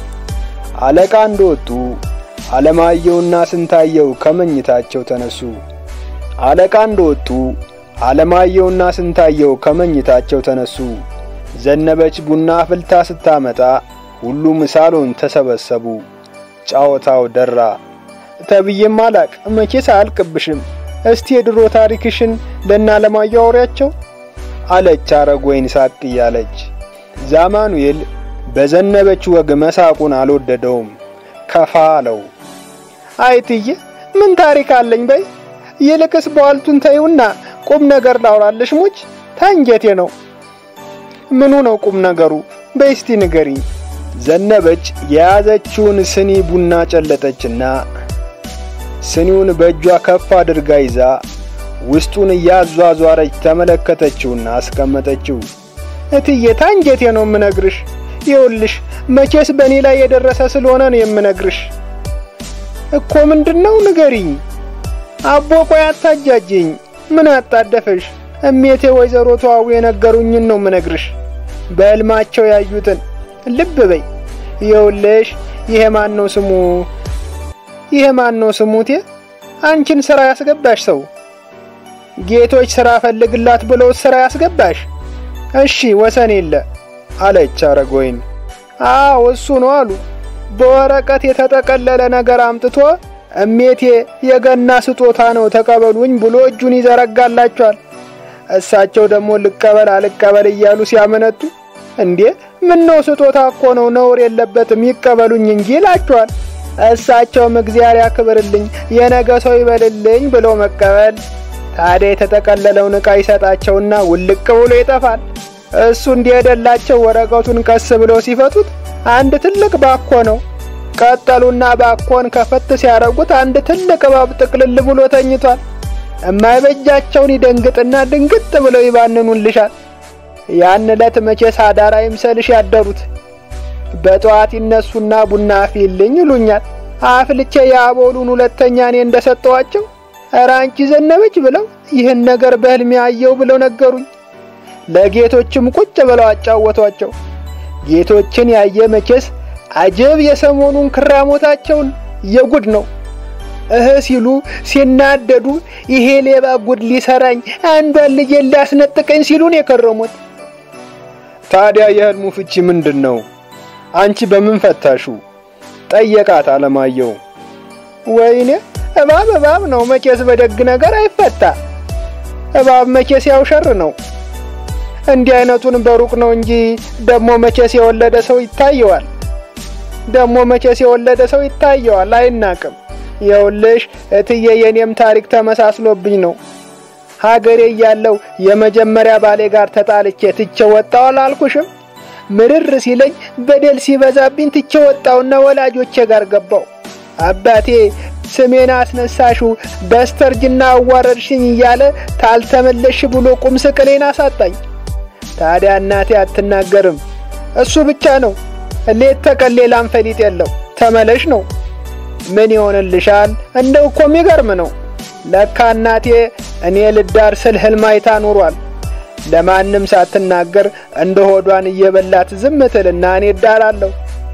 አለቃ እንደወጡ አለማየሁና ስንታየው ከመኝታቸው ተነሱ። አለቃ እንደወጡ አለማየሁና ስንታየው ከመኝታቸው ተነሱ። ዘነበች ቡና ፍልታ ስታመጣ ሁሉም ሳሎን ተሰበሰቡ። ጫወታው ደራ። ተብዬም አላቅ መቼስ አያልቅብሽም። እስቲ የድሮ ታሪክሽን ለእነ አለማየሁ አውሪያቸው አለች ሐረግወይን ሳቅ እያለች። ዛማኑኤል በዘነበች ወግ መሳቁን አልወደደውም። ከፋ አለው። አይትዬ ምን ታሪክ አለኝ በይ። ይልቅስ በዋልቱን ተይውና ቁም ነገር ላውራለሽ። ሙች ታንጀቴ ነው። ምኑ ነው ቁም ነገሩ? በይ እስቲ ንገሪኝ። ዘነበች የያዘችውን ስኒ ቡና ጨለጠችና ስኒውን በእጇ ከፍ አድርጋ ይዛ ውስጡን እያዟዟረች ተመለከተችውና አስቀመጠችው። እትዬ ታንጀቴ ነው የምነግርሽ። ይኸውልሽ መቼስ በእኔ ላይ የደረሰ ስለሆነ ነው የምነግርሽ። እኮ ምንድነው ንገሪኝ። አቦ ቆይ አታጃጅኝ። ምን አጣደፈሽ? እሜቴ ወይዘሮ ተዋቡ የነገሩኝን ነው የምነግርሽ። በሕልማቸው ያዩትን ልብ በይ። ይኸውልሽ ይሄ ማን ነው ስሙ? ይሄ ማን ነው ስሙቴ? አንቺን ስራ ያስገባሽ ሰው ጌቶች ስራ ፈልግላት ብለው ስራ ያስገባሽ? እሺ ወሰን የለ አለች ሐረግወይን። አዎ እሱ ነው አሉ። በወረቀት የተጠቀለለ ነገር አምጥቶ እሜቴ የገና ስጦታ ነው ተቀበሉኝ ብሎ እጁን ይዘረጋላቸዋል። እሳቸው ደግሞ ልቀበል አልቀበል እያሉ ሲያመነቱ እንዴ ምን ነው ስጦታ እኮ ነው ነውር የለበትም ይቀበሉኝ እንጂ ይላቸዋል። እሳቸውም እግዚአብሔር ያክብርልኝ የነገ ሰው ይበልልኝ ብሎ መቀበል። ታዲያ የተጠቀለለውን ዕቃ ይሰጣቸውና ውልቅ ብሎ ይጠፋል። እሱ እንዲሄደላቸው ወረቀቱን ቀስ ብለው ሲፈቱት አንድ ትልቅ ባኮ ነው። ቀጠሉና ባኮን ከፈት ሲያረጉት አንድ ትልቅ እባብ ጥቅልል ብሎ ተኝቷል። እማይበጃቸውን ይደንግጥና ድንግጥ ብለው ይባንኑልሻል። ያን ዕለት መቼስ አዳር አይምሰልሽ ያደሩት። በጠዋት ይነሱና ቡና አፍይልኝ ይሉኛል። አፍልቼ የአቦሉን ሁለተኛ እኔ እንደሰጠዋቸው ኧረ አንቺ ዘነበች ብለው ይህን ነገር በሕልሜ አየው ብለው ነገሩኝ። ለጌቶችም ቁጭ ብለው አጫወቷቸው። ጌቶችን ያየ መቼስ አጀብ የሰሞኑን ክራሞታቸውን የጉድ ነው። እህ ሲሉ ሲናደዱ ይሄ ሌባ ጉድ ሊሰራኝ አንዷን ልጄን ሊያስነጥቀኝ ሲሉን የከረሙት። ታዲያ የሕልሙ ፍቺ ምንድን ነው? አንቺ በምን ፈታሹ? ጠየቃት አለማየሁ። ወይኔ እባብ እባብ ነው መቼስ በደግ ነገር አይፈታ። እባብ መቼስ ያው ሸር ነው። እንዲህ አይነቱን በሩቅ ነው እንጂ ደግሞ መቼስ የወለደ ሰው ይታየዋል። ደግሞ መቼስ የወለደ ሰው ይታየዋል፣ አይናቅም። የውልሽ እትዬ የኔም ታሪክ ተመሳስሎብኝ ነው። ሀገሬ እያለው የመጀመሪያ ባሌ ጋር ተጣልቼ ትቼ ወጣው አላልኩሽም? ምርር ሲለኝ በደል ሲበዛብኝ ትቼ ወጣውና ወላጆቼ ጋር ገባው። አባቴ ስሜን አስነሳሹ በስተርጅና አዋረድሽኝ እያለ ታልተመለሽ ብሎ ቁም ስቅሌን አሳጣኝ። ታዲያ እናቴ አትናገርም። እሱ ብቻ ነው ሌት ተቀን ሌላም ፈሊጥ የለው ተመለሽ ነው። ምን ይሆንልሻል? እንደው እኮ የሚገርም ነው። ለካ እናቴ እኔ ልዳር ስል ህልም አይታ ኑሯል። ለማንም ሳትናገር እንደ ሆዷን እየበላት ዝም ትልና እኔ እዳራለሁ።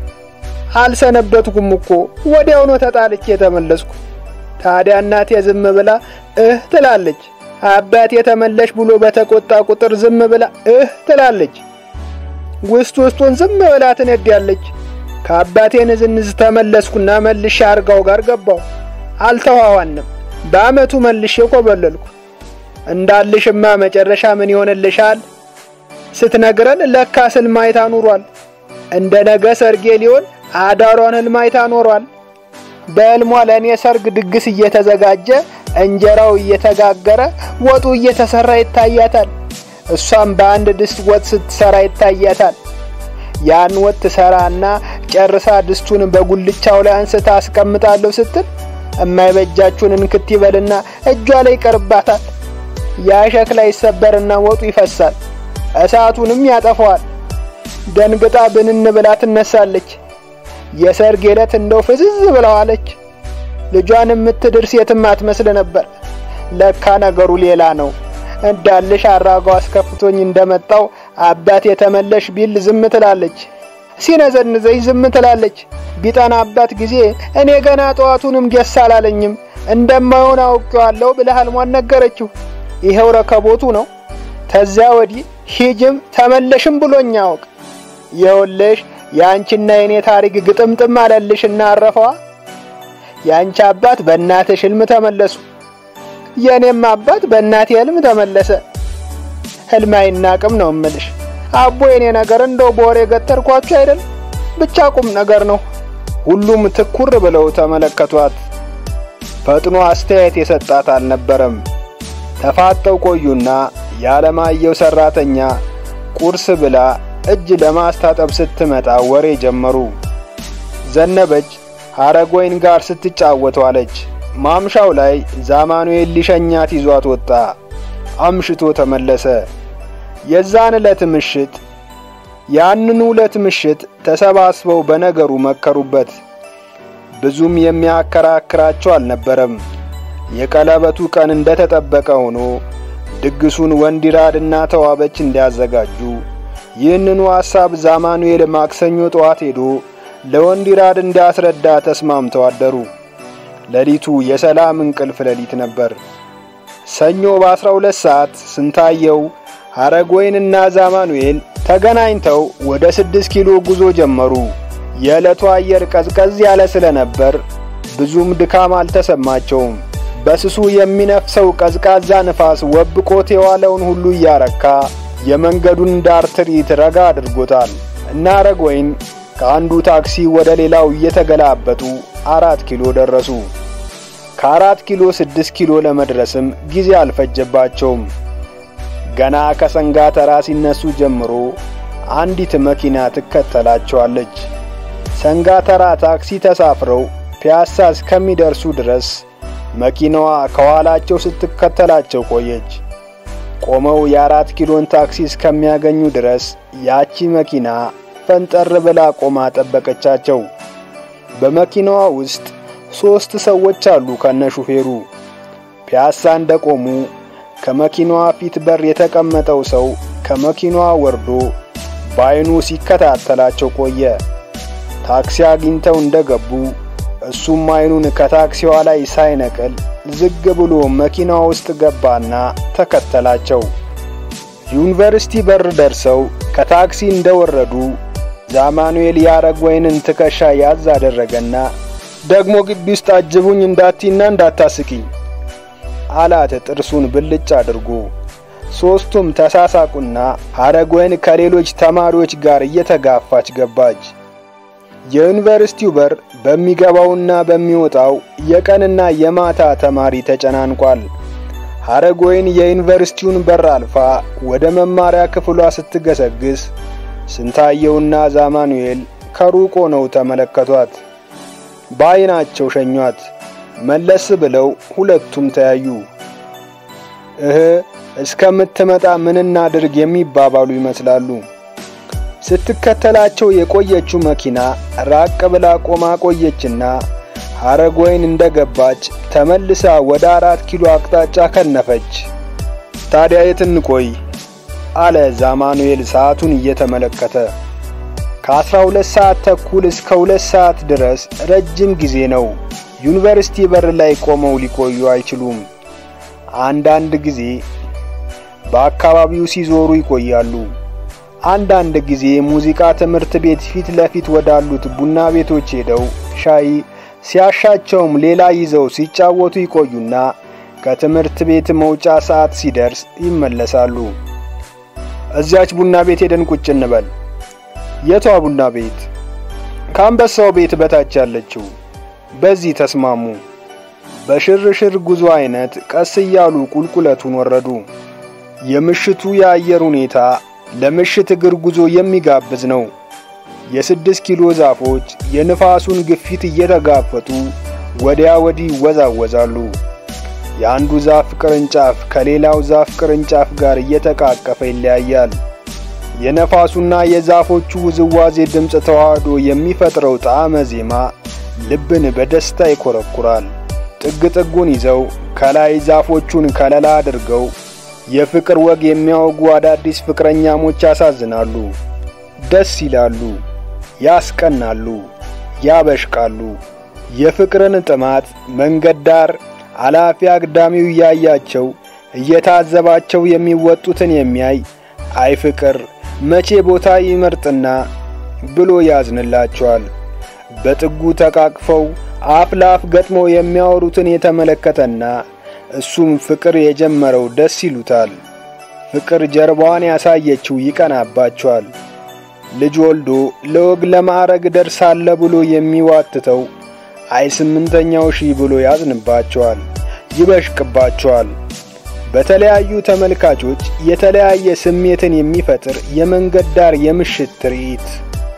አልሰነበትኩም እኮ ወዲያው ነው ተጣልቼ የተመለስኩ። ታዲያ እናቴ ዝም ብላ እህ ትላለች። አባቴ ተመለሽ ብሎ በተቆጣ ቁጥር ዝም ብላ እህ ትላለች። ውስጥ ውስጡን ዝም ብላ ትነዳለች። ከአባቴ ንዝንዝ ተመለስኩና መልሼ አርጋው ጋር ገባው። አልተዋዋንም። በአመቱ መልሼ ኮበለልኩ። እንዳልሽማ መጨረሻ ምን ይሆንልሻል ስትነግረን ለካ ህልም አይታ ኑሯል። እንደ ነገ ሰርጌ ሊሆን አዳሯን ህልም አይታ ኖሯል። በሕልሟ ለእኔ ሰርግ ድግስ እየተዘጋጀ እንጀራው እየተጋገረ ወጡ እየተሰራ ይታያታል። እሷም በአንድ ድስት ወጥ ስትሰራ ይታያታል። ያን ወጥ ትሰራና ጨርሳ ድስቱን በጉልቻው ላይ አንስታ አስቀምጣለሁ ስትል እማይበጃችሁን እንክት ይበልና እጇ ላይ ይቀርባታል። ያ ሸክላ ይሰበርና ወጡ ይፈሳል፣ እሳቱንም ያጠፋዋል። ደንግጣ ብንን ብላ ትነሳለች። የሰርግ ዕለት እንደው ፍዝዝ ብለዋለች። ልጇን የምትድር ሴትም አትመስል ነበር። ለካ ነገሩ ሌላ ነው። እንዳልሽ አራጋው አስከፍቶኝ እንደመጣው አባት የተመለሽ ቢል ዝም ትላለች። ሲነዘንዘኝ ዝም ትላለች። ቢጠናባት ጊዜ እኔ ገና ጠዋቱንም ጌስ አላለኝም እንደማይሆን አውቄዋለሁ ብለህ ሕልሟን ነገረችው። ይኸው ረከቦቱ ነው። ተዚያ ወዲህ ሂጅም ተመለሽም ብሎኝ ያውቅ። ይኸውልሽ የአንቺና የኔ ታሪክ ግጥምጥም አለልሽና አረፈዋ። የአንቺ አባት በእናትሽ ሕልም ተመለሱ፣ የእኔም አባት በእናቴ ሕልም ተመለሰ። ሕልም አይናቅም ነው እምልሽ። አቦ የኔ ነገር እንደው በወሬ ገጠርኳችሁ አይደል? ብቻ ቁም ነገር ነው። ሁሉም ትኩር ብለው ተመለከቷት። ፈጥኖ አስተያየት የሰጣት አልነበረም። ተፋጠው ቆዩና የዓለማየሁ ሰራተኛ ቁርስ ብላ እጅ ለማስታጠብ ስትመጣ ወሬ ጀመሩ። ዘነበች ሐረጎይን ጋር ስትጫወት ዋለች። ማምሻው ላይ ዛማኑኤል ሊሸኛት ይዟት ወጣ። አምሽቶ ተመለሰ። የዛን ዕለት ምሽት ያንኑ ዕለት ምሽት ተሰባስበው በነገሩ መከሩበት። ብዙም የሚያከራክራቸው አልነበረም። የቀለበቱ ቀን እንደተጠበቀ ሆኖ ድግሱን ወንዲራድና ተዋበች እንዲያዘጋጁ ይህንኑ ሐሳብ ዛማኑኤል ማክሰኞ ጠዋት ሄዶ ለወንዲራድ እንዲያስረዳ ተስማምተው አደሩ። ሌሊቱ የሰላም እንቅልፍ ሌሊት ነበር። ሰኞ በአስራ ሁለት ሰዓት ስንታየው ሐረጎይንና ዛማኑኤል ተገናኝተው ወደ ስድስት ኪሎ ጉዞ ጀመሩ። የዕለቱ አየር ቀዝቀዝ ያለ ስለነበር ብዙም ድካም አልተሰማቸውም። በስሱ የሚነፍሰው ቀዝቃዛ ንፋስ ወብቆት የዋለውን ሁሉ እያረካ የመንገዱን ዳር ትርኢት ረጋ አድርጎታል እና ሐረጎይን ከአንዱ ታክሲ ወደ ሌላው እየተገላበጡ አራት ኪሎ ደረሱ። ከአራት ኪሎ ስድስት ኪሎ ለመድረስም ጊዜ አልፈጀባቸውም። ገና ከሰንጋ ተራ ሲነሱ ጀምሮ አንዲት መኪና ትከተላቸዋለች። ሰንጋ ተራ ታክሲ ተሳፍረው ፒያሳ እስከሚደርሱ ድረስ መኪናዋ ከኋላቸው ስትከተላቸው ቆየች። ቆመው የአራት ኪሎን ታክሲ እስከሚያገኙ ድረስ ያቺ መኪና ፈንጠር ብላ ቆማ ጠበቀቻቸው። በመኪናዋ ውስጥ ሦስት ሰዎች አሉ ከነ ሹፌሩ። ፒያሳ እንደቆሙ ከመኪናዋ ፊት በር የተቀመጠው ሰው ከመኪናዋ ወርዶ በዓይኑ ሲከታተላቸው ቆየ። ታክሲ አግኝተው እንደገቡ እሱም ዓይኑን ከታክሲዋ ላይ ሳይነቅል ዝግ ብሎ መኪና ውስጥ ገባና ተከተላቸው። ዩኒቨርሲቲ በር ደርሰው ከታክሲ እንደወረዱ ዛማኑኤል የሐረጎይንን ትከሻ ያዝ አደረገና ደግሞ ግቢ ውስጥ አጅቡኝ እንዳቲና እንዳታስቂኝ አላት ጥርሱን ብልጭ አድርጎ። ሦስቱም ተሳሳቁና ሐረጎይን ከሌሎች ተማሪዎች ጋር እየተጋፋች ገባች። የዩኒቨርሲቲው በር በሚገባውና በሚወጣው የቀንና የማታ ተማሪ ተጨናንቋል። ሐረጎይን የዩኒቨርሲቲውን በር አልፋ ወደ መማሪያ ክፍሏ ስትገሰግስ ስንታየውና ዛማኑኤል ከሩቅ ሆነው ተመለከቷት። በዓይናቸው ሸኟት። መለስ ብለው ሁለቱም ተያዩ። እህ እስከምትመጣ ምን እናድርግ የሚባባሉ ይመስላሉ። ስትከተላቸው የቆየችው መኪና ራቅ ብላ ቆማ ቆየችና ሐረጎይን እንደገባች ተመልሳ ወደ አራት ኪሎ አቅጣጫ ከነፈች። ታዲያ የት እንቆይ? አለ ዛማኑኤል ሰዓቱን እየተመለከተ። ከአስራ ሁለት ሰዓት ተኩል እስከ ሁለት ሰዓት ድረስ ረጅም ጊዜ ነው። ዩኒቨርሲቲ በር ላይ ቆመው ሊቆዩ አይችሉም። አንዳንድ ጊዜ በአካባቢው ሲዞሩ ይቆያሉ። አንዳንድ ጊዜ ሙዚቃ ትምህርት ቤት ፊት ለፊት ወዳሉት ቡና ቤቶች ሄደው ሻይ ሲያሻቸውም ሌላ ይዘው ሲጫወቱ ይቆዩና ከትምህርት ቤት መውጫ ሰዓት ሲደርስ ይመለሳሉ። እዚያች ቡና ቤት ሄደን ቁጭ እንበል። የቷ ቡና ቤት? ከአንበሳው ቤት በታች ያለችው። በዚህ ተስማሙ። በሽርሽር ጉዞ አይነት ቀስ እያሉ ቁልቁለቱን ወረዱ። የምሽቱ የአየር ሁኔታ ለምሽት እግር ጉዞ የሚጋብዝ ነው። የስድስት ኪሎ ዛፎች የንፋሱን ግፊት እየተጋፈጡ ወዲያ ወዲህ ይወዛወዛሉ። የአንዱ ዛፍ ቅርንጫፍ ከሌላው ዛፍ ቅርንጫፍ ጋር እየተቃቀፈ ይለያያል። የነፋሱና የዛፎቹ ውዝዋዜ ድምፅ ተዋህዶ የሚፈጥረው ጣዕመ ዜማ ልብን በደስታ ይኮረኩራል። ጥግ ጥጉን ይዘው ከላይ ዛፎቹን ከለላ አድርገው የፍቅር ወግ የሚያወጉ አዳዲስ ፍቅረኛሞች ያሳዝናሉ፣ ደስ ይላሉ፣ ያስቀናሉ፣ ያበሽቃሉ። የፍቅርን ጥማት መንገድ ዳር አላፊ አግዳሚው እያያቸው እየታዘባቸው የሚወጡትን የሚያይ አይ ፍቅር መቼ ቦታ ይመርጥና ብሎ ያዝንላቸዋል። በጥጉ ተቃቅፈው አፍ ለአፍ ገጥመው የሚያወሩትን የተመለከተና እሱም ፍቅር የጀመረው ደስ ይሉታል። ፍቅር ጀርባዋን ያሳየችው ይቀናባቸዋል። ልጅ ወልዶ ለወግ ለማዕረግ ደርሳለ ብሎ የሚዋትተው አይ ስምንተኛው ሺህ ብሎ ያዝንባቸዋል፣ ይበሽቅባቸዋል። በተለያዩ ተመልካቾች የተለያየ ስሜትን የሚፈጥር የመንገድ ዳር የምሽት ትርኢት።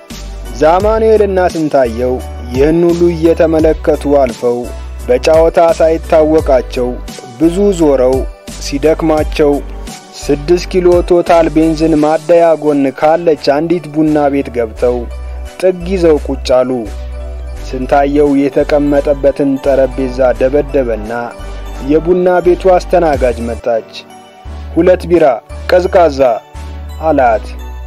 ዛማኑኤልና ስንታየው ይህን ሁሉ እየተመለከቱ አልፈው በጨዋታ ሳይታወቃቸው ብዙ ዞረው ሲደክማቸው ስድስት ኪሎ ቶታል ቤንዝን ማደያ ጎን ካለች አንዲት ቡና ቤት ገብተው ጥግ ይዘው ቁጭ አሉ። ስንታየው የተቀመጠበትን ጠረጴዛ ደበደበና የቡና ቤቱ አስተናጋጅ መጣች። ሁለት ቢራ ቀዝቃዛ አላት።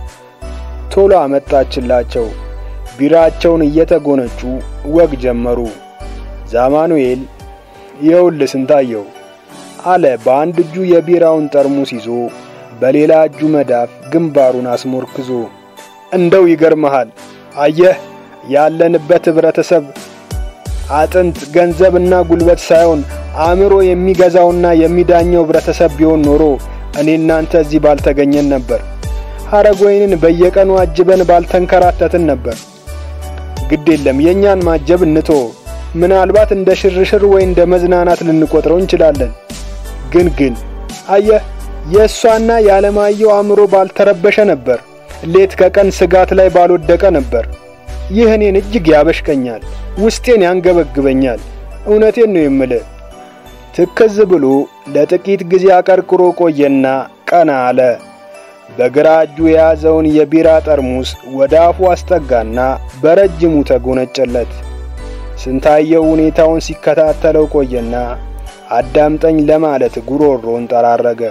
ቶሎ አመጣችላቸው። ቢራቸውን እየተጎነጩ ወግ ጀመሩ። ዛማኑኤል ይኸውልህ ስንታየው አለ በአንድ እጁ የቢራውን ጠርሙስ ይዞ በሌላ እጁ መዳፍ ግንባሩን አስሞርክዞ። እንደው ይገርመሃል፣ አየህ ያለንበት ህብረተሰብ አጥንት ገንዘብና ጉልበት ሳይሆን አእምሮ የሚገዛውና የሚዳኘው ህብረተሰብ ቢሆን ኖሮ እኔ እናንተ እዚህ ባልተገኘን ነበር። ሐረጎይንን በየቀኑ አጅበን ባልተንከራተትን ነበር። ግድ የለም የእኛን ማጀብ እንቶ ምናልባት እንደ ሽርሽር ወይ እንደ መዝናናት ልንቆጥረው እንችላለን። ግን ግን አየህ የእሷና የዓለማየሁ አእምሮ ባልተረበሸ ነበር። ሌት ከቀን ስጋት ላይ ባልወደቀ ነበር። ይህ እኔን እጅግ ያበሽቀኛል፣ ውስጤን ያንገበግበኛል። እውነቴን ነው የምልህ። ትክዝ ብሎ ለጥቂት ጊዜ አቀርቅሮ ቆየና ቀና አለ። በግራ እጁ የያዘውን የቢራ ጠርሙስ ወደ አፉ አስጠጋና በረጅሙ ተጎነጨለት። ስንታየው ሁኔታውን ሲከታተለው ቆየና አዳምጠኝ ለማለት ጉሮሮን ጠራረገ።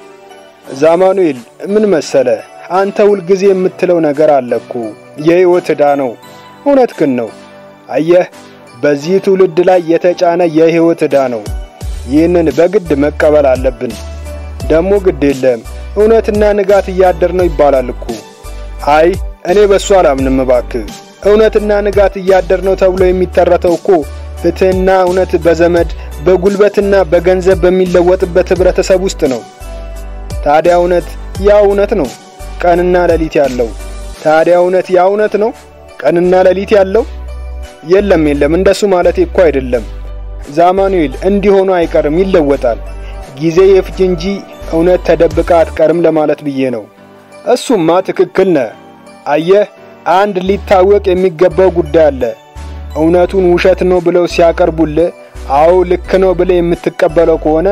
ዛማኑኤል ምን መሰለ፣ አንተ ሁልጊዜ የምትለው ነገር አለኩ የሕይወት ዕዳ ነው። እውነትህን ነው። አየህ በዚህ ትውልድ ላይ የተጫነ የሕይወት ዕዳ ነው። ይህንን በግድ መቀበል አለብን። ደግሞ ግድ የለም እውነትና ንጋት እያደር ነው ይባላል እኮ። አይ እኔ በሱ አላምንም እባክህ። እውነትና ንጋት እያደር ነው ተብሎ የሚተረተው እኮ ፍትሕና እውነት በዘመድ በጉልበትና በገንዘብ በሚለወጥበት ህብረተሰብ ውስጥ ነው። ታዲያ እውነት ያ እውነት ነው ቀንና ሌሊት ያለው። ታዲያ እውነት ያ እውነት ነው ቀንና ሌሊት ያለው? የለም የለም፣ እንደሱ ማለቴ እኮ አይደለም ዛማኑኤል። እንዲሆኑ አይቀርም፣ ይለወጣል። ጊዜ የፍጅ እንጂ እውነት ተደብቃ አትቀርም ለማለት ብዬ ነው። እሱማ ትክክል ነህ። አየህ አንድ ሊታወቅ የሚገባው ጉዳይ አለ። እውነቱን ውሸት ነው ብለው ሲያቀርቡልህ አዎ ልክ ነው ብለህ የምትቀበለው ከሆነ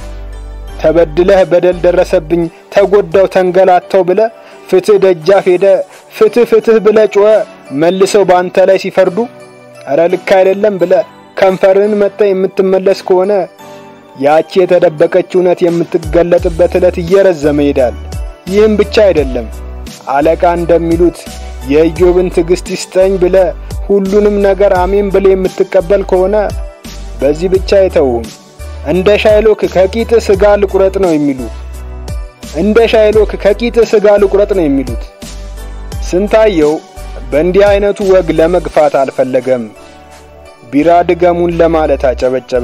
ተበድለህ በደል ደረሰብኝ፣ ተጎዳው፣ ተንገላታው ብለህ ፍትህ ደጃፍ ሄደ ፍትህ ፍትህ ብለህ ጮኸ መልሰው በአንተ ላይ ሲፈርዱ እረ ልክ አይደለም ብለህ ከንፈርህን መጥተህ የምትመለስ ከሆነ ያቺ የተደበቀች እውነት የምትገለጥበት ዕለት እየረዘመ ይሄዳል። ይህም ብቻ አይደለም፣ አለቃ እንደሚሉት የኢዮብን ትዕግስት ይስጠኝ ብለህ ሁሉንም ነገር አሜን ብለህ የምትቀበል ከሆነ በዚህ ብቻ አይተውም። እንደ ሻይሎክ ከቂጥ ስጋ ልቁረጥ ነው የሚሉ እንደ ሻይሎክ ከቂጥ ስጋ ልቁረጥ ነው የሚሉት። ስንታየው በእንዲህ አይነቱ ወግ ለመግፋት አልፈለገም። ቢራ ድገሙን ለማለት አጨበጨበ።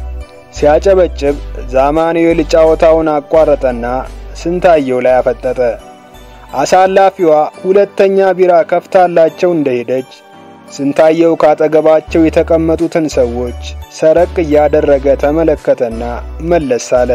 ሲያጨበጭብ ዛማኑኤል ጨዋታውን አቋረጠና ስንታየው ላይ አፈጠጠ። አሳላፊዋ ሁለተኛ ቢራ ከፍታላቸው እንደሄደች ስንታየው ካጠገባቸው የተቀመጡትን ሰዎች ሰረቅ እያደረገ ተመለከተና መለስ አለ።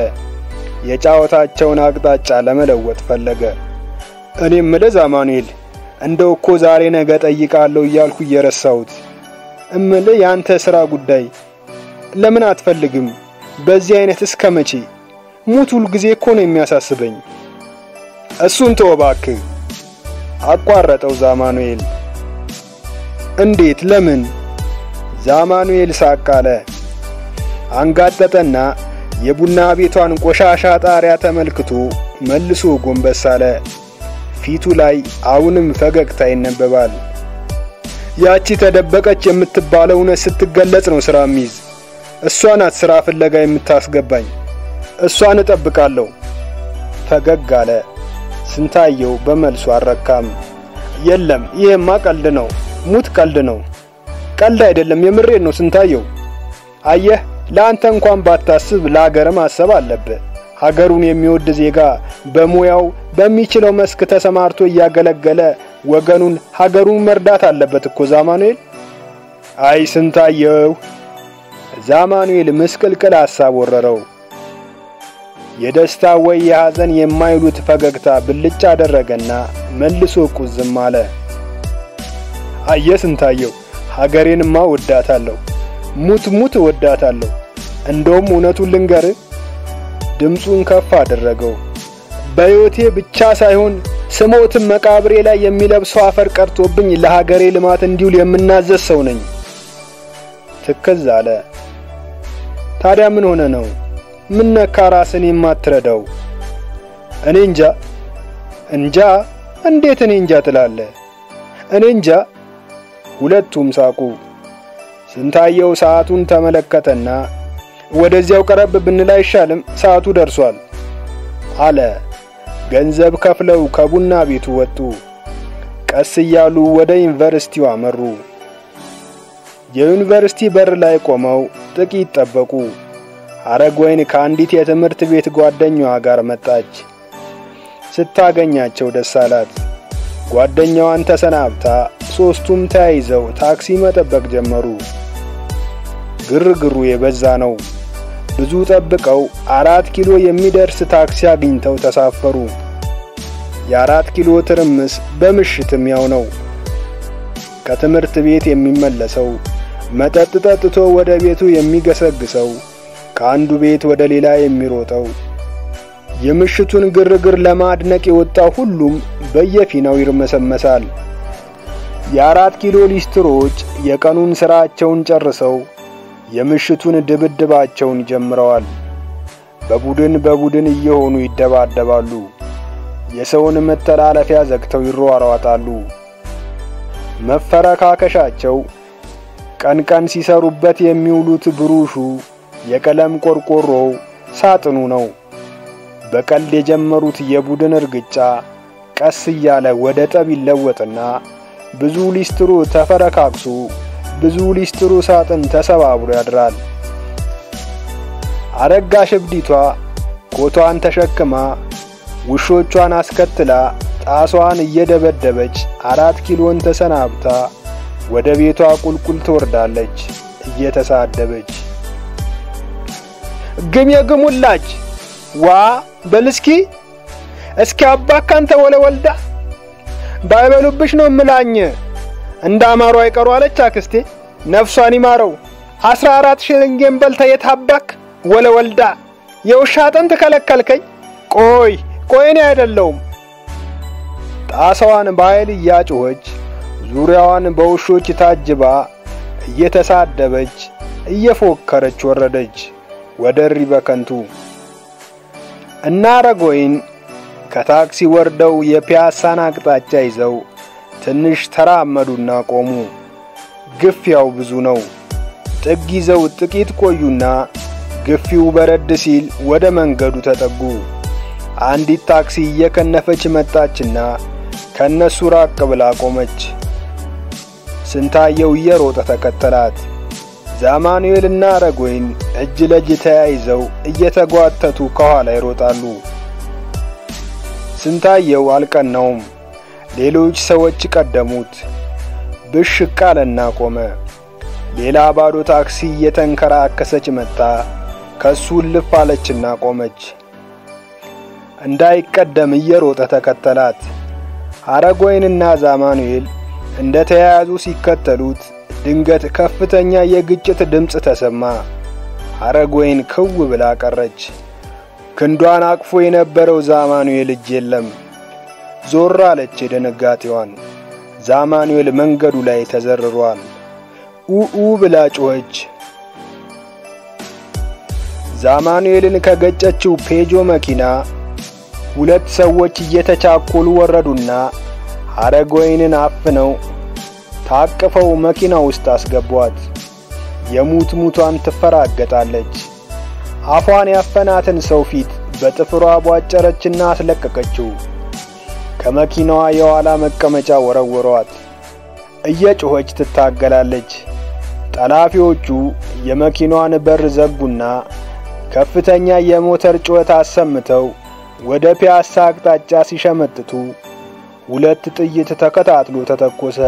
የጫወታቸውን አቅጣጫ ለመለወጥ ፈለገ። እኔም ምልህ አማኑኤል እንደው እኮ ዛሬ ነገ ጠይቃለሁ እያልኩ እየረሳሁት እምልህ የአንተ ሥራ ጉዳይ ለምን አትፈልግም? በዚህ አይነት እስከ መቼ? ሙት ሁል ጊዜ እኮ ነው የሚያሳስበኝ። እሱን ተወው እባክህ አቋረጠው ዛማኑኤል። እንዴት? ለምን? ዛማኑኤል ሳቅ አለ። አንጋጠጠና የቡና ቤቷን ቆሻሻ ጣሪያ ተመልክቶ መልሶ ጎንበስ አለ። ፊቱ ላይ አሁንም ፈገግታ ይነበባል። ያቺ ተደበቀች የምትባለው እውነት ስትገለጽ ነው ስራ ሚይዝ። እሷ ናት ስራ ፍለጋ የምታስገባኝ። እሷን እጠብቃለሁ። ፈገግ አለ። ስንታየው በመልሱ አልረካም። የለም ይሄማ ቀልድ ነው፣ ሙት ቀልድ ነው። ቀልድ አይደለም፣ የምሬን ነው ስንታየው። አየህ ለአንተ እንኳን ባታስብ ለሀገር ማሰብ አለብህ። ሀገሩን የሚወድ ዜጋ በሙያው በሚችለው መስክ ተሰማርቶ እያገለገለ ወገኑን ሀገሩን መርዳት አለበት እኮ ዛማኑኤል። አይ ስንታየው። ዛማኑኤል ምስቅልቅል ሐሳብ ወረረው። የደስታ ወይ የሐዘን የማይሉት ፈገግታ ብልጭ አደረገና መልሶ ቁዝም አለ። አየ ስንታየው፣ ሀገሬንማ ወዳታለሁ፣ ሙት ሙት ወዳታለሁ። እንደውም እውነቱን ልንገር፣ ድምፁን ከፍ አደረገው። በሕይወቴ ብቻ ሳይሆን ስሞትም መቃብሬ ላይ የሚለብሰው አፈር ቀርቶብኝ ለሀገሬ ልማት እንዲውል የምናዘዝ ሰው ነኝ። ትክዝ አለ። ታዲያ ምን ሆነ ነው? ምን ነካ ራስን የማትረዳው? እኔ እንጃ እንጃ። እንዴት እኔ እንጃ ትላለህ? እኔ እንጃ። ሁለቱም ሳቁ። ስንታየው ሰዓቱን ተመለከተና ወደዚያው ቀረብ ብንል አይሻልም? ሰዓቱ ደርሷል አለ። ገንዘብ ከፍለው ከቡና ቤቱ ወጡ። ቀስ እያሉ ወደ ዩኒቨርሲቲው አመሩ። የዩኒቨርሲቲ በር ላይ ቆመው ጥቂት ጠበቁ። ሐረግወይን ከአንዲት የትምህርት ቤት ጓደኛዋ ጋር መጣች። ስታገኛቸው ደስ አላት። ጓደኛዋን ተሰናብታ ሦስቱም ተያይዘው ታክሲ መጠበቅ ጀመሩ። ግርግሩ የበዛ ነው። ብዙ ጠብቀው አራት ኪሎ የሚደርስ ታክሲ አግኝተው ተሳፈሩ። የአራት ኪሎ ትርምስ በምሽትም ያው ነው። ከትምህርት ቤት የሚመለሰው መጠጥ ጠጥቶ ወደ ቤቱ የሚገሰግሰው ከአንዱ ቤት ወደ ሌላ የሚሮጠው የምሽቱን ግርግር ለማድነቅ የወጣው ሁሉም በየፊናው ይርመሰመሳል። የአራት ኪሎ ሊስትሮች የቀኑን ሥራቸውን ጨርሰው የምሽቱን ድብድባቸውን ጀምረዋል። በቡድን በቡድን እየሆኑ ይደባደባሉ። የሰውን መተላለፊያ ዘግተው ይሯሯጣሉ። መፈረካከሻቸው ቀን ቀን ሲሰሩበት የሚውሉት ብሩሹ፣ የቀለም ቆርቆሮው፣ ሳጥኑ ነው። በቀልድ የጀመሩት የቡድን እርግጫ ቀስ እያለ ወደ ጠብ ይለወጥና ብዙ ሊስትሮ ተፈረካክሶ ብዙ ሊስትሮ ሳጥን ተሰባብሮ ያድራል። አረጋሽ እብዲቷ ኮቷን ተሸክማ ውሾቿን አስከትላ ጣሷን እየደበደበች አራት ኪሎን ተሰናብታ ወደ ቤቷ ቁልቁል ትወርዳለች እየተሳደበች። ግም የግሙላጅ ዋ በልስኪ እስኪ አባካንተ ወለ ወልዳ ባይበሉብሽ ነው ምላኝ እንደ አማሩ አይቀሩ አለች አክስቴ። ነፍሷን ይማረው። አስራ አራት ሽልንጌን በልተ የታባክ ወለ ወልዳ የውሻ አጥንት ከለከልከኝ። ቆይ ቆይ እኔ አይደለሁም። ጣሳዋን በኃይል እያጮኸች ዙሪያዋን በውሾች ታጅባ እየተሳደበች እየፎከረች ወረደች ወደ እሪ በከንቱ። እና አረጋዊን ከታክሲ ወርደው የፒያሳን አቅጣጫ ይዘው ትንሽ ተራመዱና ቆሙ። ግፊያው ብዙ ነው። ጥግ ይዘው ጥቂት ቆዩና ግፊው በረድ ሲል ወደ መንገዱ ተጠጉ። አንዲት ታክሲ እየከነፈች መጣችና ከነሱ ራቅ ብላ ቆመች። ስንታየው እየሮጠ ተከተላት። ዛማኑኤልና አረጋዊን እጅ ለእጅ ተያይዘው እየተጓተቱ ከኋላ ይሮጣሉ። ስንታየው አልቀናውም። ሌሎች ሰዎች ቀደሙት። ብሽቅ አለና ቆመ። ሌላ ባዶ ታክሲ እየተንከራከሰች መጣ። ከሱ ልፍ አለችና ቆመች። እንዳይቀደም እየሮጠ ተከተላት። ሐረጎይንና ዛማኑኤል እንደ ተያያዙ ሲከተሉት ድንገት ከፍተኛ የግጭት ድምፅ ተሰማ። ሐረጎይን ክው ብላ ቀረች። ክንዷን አቅፎ የነበረው ዛማኑኤል እጅ የለም። ዞር አለች የድንጋጤዋን። ዛማኑኤል መንገዱ ላይ ተዘርሯል። ኡኡ ብላ ጮኸች። ዛማኑኤልን ከገጨችው ፔጆ መኪና ሁለት ሰዎች እየተቻኮሉ ወረዱና ሐረጎይንን አፍነው ታቅፈው መኪና ውስጥ አስገቧት። የሙት ሙቷን ትፈራገጣለች። አፏን ያፈናትን ሰው ፊት በጥፍሯ ቧጨረችና አስለቀቀችው። ከመኪናዋ የኋላ መቀመጫ ወረወሯት። እየጮኸች ትታገላለች። ጠላፊዎቹ የመኪናዋን በር ዘጉና ከፍተኛ የሞተር ጩኸት አሰምተው ወደ ፒያሳ አቅጣጫ ሲሸመጥቱ ሁለት ጥይት ተከታትሎ ተተኮሰ።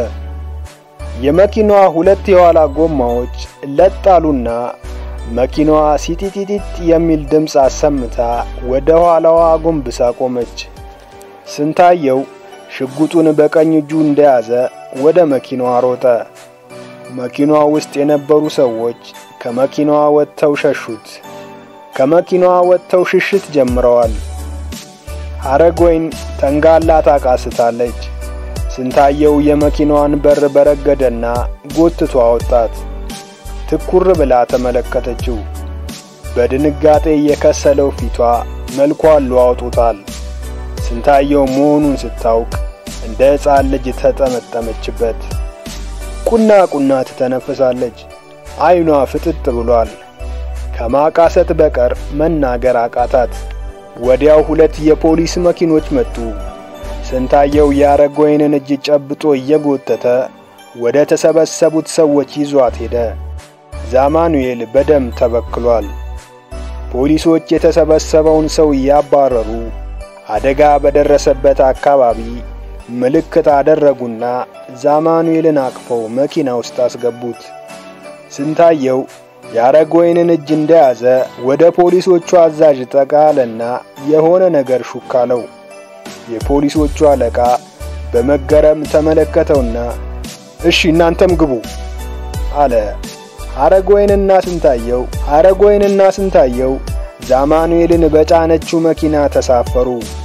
የመኪናዋ ሁለት የኋላ ጎማዎች ለጣሉና መኪናዋ ሲጢጢጢጥ የሚል ድምፅ አሰምታ ወደ ኋላዋ አጎንብሳ ቆመች። ስንታየው ሽጉጡን በቀኝ እጁ እንደያዘ ወደ መኪናዋ ሮጠ። መኪናዋ ውስጥ የነበሩ ሰዎች ከመኪናዋ ወጥተው ሸሹት። ከመኪናዋ ወጥተው ሽሽት ጀምረዋል። ሐረጎይን ተንጋላ ታቃስታለች። ስንታየው የመኪናዋን በር በረገደና ጎትቶ አወጣት። ትኩር ብላ ተመለከተችው። በድንጋጤ የከሰለው ፊቷ መልኳን ለዋውጦታል። ስንታየው መሆኑን ስታውቅ እንደ ሕፃን ልጅ ተጠመጠመችበት። ቁና ቁና ትተነፍሳለች። ዓይኗ ፍጥጥ ብሏል። ከማቃሰት በቀር መናገር አቃታት። ወዲያው ሁለት የፖሊስ መኪኖች መጡ። ስንታየው የሐረጎይንን እጅ ጨብጦ እየጎተተ ወደ ተሰበሰቡት ሰዎች ይዟት ሄደ። ዛማኑኤል በደም ተበክሏል። ፖሊሶች የተሰበሰበውን ሰው እያባረሩ አደጋ በደረሰበት አካባቢ ምልክት አደረጉና ዛማኑኤልን አቅፈው መኪና ውስጥ አስገቡት። ስንታየው የሐረጎይንን እጅ እንደያዘ ወደ ፖሊሶቹ አዛዥ ጠጋ አለና የሆነ ነገር ሹክ አለው። የፖሊሶቹ አለቃ በመገረም ተመለከተውና እሺ እናንተም ግቡ አለ። ሐረጎይንና ስንታየው ሐረጎይንና ስንታየው ዛማኑኤልን በጫነችው መኪና ተሳፈሩ።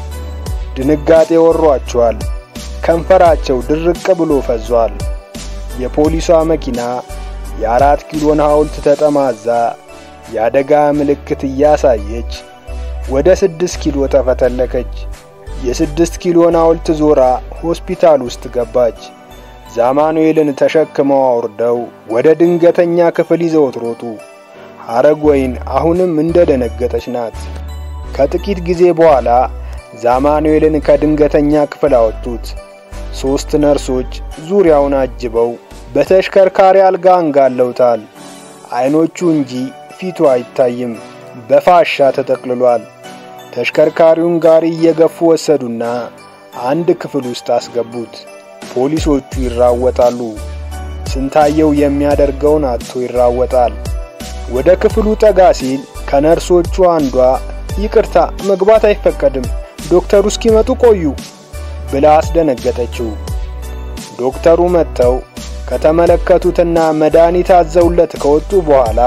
ድንጋጤ ወሯቸዋል። ከንፈራቸው ድርቅ ብሎ ፈዟል። የፖሊሷ መኪና የአራት ኪሎን ሐውልት ተጠማዛ የአደጋ ምልክት እያሳየች ወደ ስድስት ኪሎ ተፈተለከች። የስድስት ኪሎን ሐውልት ዞራ ሆስፒታል ውስጥ ገባች። ዛማኑኤልን ተሸክመው አውርደው ወደ ድንገተኛ ክፍል ይዘውት ሮጡ። ሐረጎይን አሁንም እንደ ደነገጠች ናት። ከጥቂት ጊዜ በኋላ ዛማኑኤልን ከድንገተኛ ክፍል አወጡት። ሦስት ነርሶች ዙሪያውን አጅበው በተሽከርካሪ አልጋ አንጋለውታል። አይኖቹ እንጂ ፊቱ አይታይም፣ በፋሻ ተጠቅልሏል። ተሽከርካሪውን ጋሪ እየገፉ ወሰዱና አንድ ክፍል ውስጥ አስገቡት። ፖሊሶቹ ይራወጣሉ። ስንታየው የሚያደርገውን አጥቶ ይራወጣል። ወደ ክፍሉ ጠጋ ሲል ከነርሶቹ አንዷ ይቅርታ መግባት አይፈቀድም፣ ዶክተሩ እስኪመጡ ቆዩ ብላ አስደነገጠችው። ዶክተሩ መጥተው ከተመለከቱትና መድኃኒት አዘውለት ከወጡ በኋላ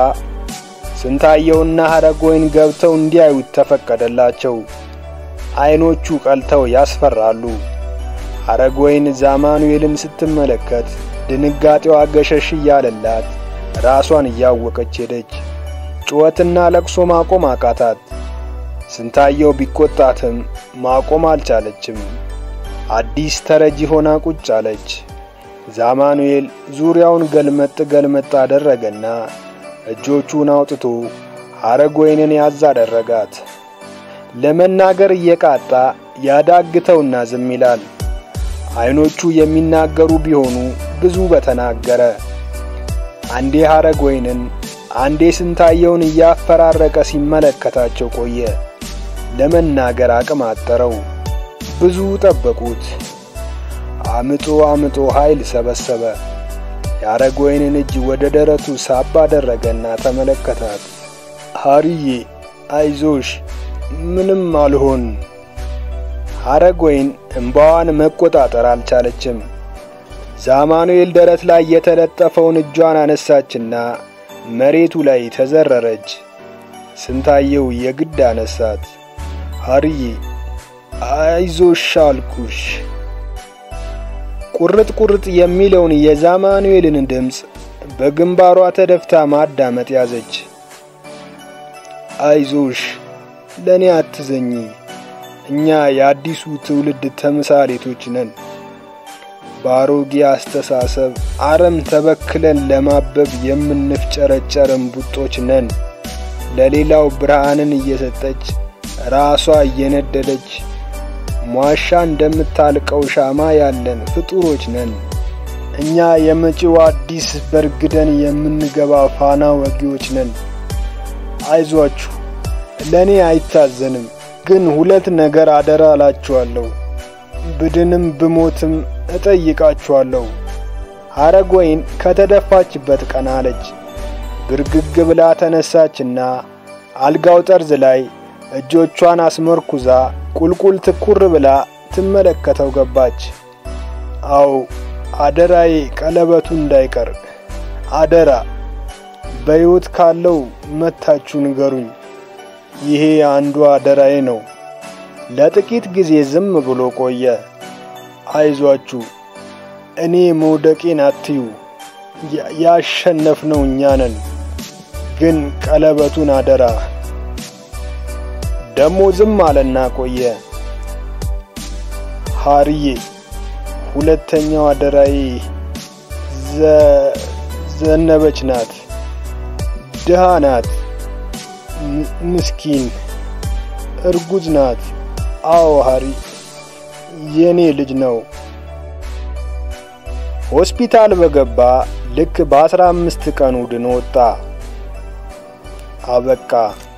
ስንታየውና ሐረጎይን ገብተው እንዲያዩት ተፈቀደላቸው። አይኖቹ ቀልተው ያስፈራሉ። ሐረጎይን ዛማኑኤልን ስትመለከት ድንጋጤዋ ገሸሽ እያለላት ራሷን እያወቀች ሄደች። ጩኸትና ለቅሶ ማቆም አቃታት። ስንታየው ቢቆጣትም ማቆም አልቻለችም። አዲስ ተረጂ ሆና ቁጭ አለች። ዛማኑኤል ዙሪያውን ገልመጥ ገልመጥ አደረገና እጆቹን አውጥቶ ሐረጎይንን ያዝ አደረጋት። ለመናገር እየቃጣ ያዳግተውና ዝም ይላል። አይኖቹ የሚናገሩ ቢሆኑ ብዙ በተናገረ። አንዴ ሐረጎይንን አንዴ ስንታየውን እያፈራረቀ ሲመለከታቸው ቆየ። ለመናገር አቅም አጠረው። ብዙ ጠበቁት። አምጦ አምጦ ኃይል ሰበሰበ። የአረጋወይንን እጅ ወደ ደረቱ ሳብ አደረገና ተመለከታት። ሀርዬ አይዞሽ፣ ምንም አልሆን። ሀረጋወይን እምባዋን መቆጣጠር አልቻለችም። ዛማኑኤል ደረት ላይ የተለጠፈውን እጇን አነሳችና መሬቱ ላይ ተዘረረች። ስንታየው የግድ አነሳት። ሀርዬ አይዞሽ አልኩሽ። ቁርጥ ቁርጥ የሚለውን የዛማኑኤልን ድምፅ በግንባሯ ተደፍታ ማዳመጥ ያዘች። አይዞሽ፣ ለእኔ አትዘኚ። እኛ የአዲሱ ትውልድ ተምሳሌቶች ነን። በአሮጌ አስተሳሰብ አረም ተበክለን ለማበብ የምንፍጨረጨር እምቡጦች ነን። ለሌላው ብርሃንን እየሰጠች ራሷ እየነደደች ሟሻ እንደምታልቀው ሻማ ያለን ፍጡሮች ነን። እኛ የመጪው አዲስ በርግደን የምንገባ ፋና ወጊዎች ነን። አይዟችሁ፣ ለእኔ አይታዘንም። ግን ሁለት ነገር አደራ እላችኋለሁ። ብድንም ብሞትም እጠይቃችኋለሁ። ሀረጋወይን ከተደፋችበት ቀና አለች። ብርግግ ብላ ተነሳችና አልጋው ጠርዝ ላይ እጆቿን አስመርኩዛ ቁልቁል ትኩር ብላ ትመለከተው ገባች። አው አደራዬ ቀለበቱ እንዳይቀር አደራ። በሕይወት ካለው መታችሁ ንገሩኝ። ይሄ አንዱ አደራዬ ነው። ለጥቂት ጊዜ ዝም ብሎ ቆየ። አይዟችሁ፣ እኔ መውደቄን አትዩ። ያሸነፍነው እኛ ነን። ግን ቀለበቱን አደራ። ደሞ ዝም አለና ቆየ። ሀርዬ፣ ሁለተኛው አደራዬ ዘነበች ናት። ድሃ ናት። ምስኪን እርጉዝ ናት። አዎ ሀሪ የኔ ልጅ ነው። ሆስፒታል በገባ ልክ በአስራ አምስት ቀኑ ድኖ ወጣ። አበቃ።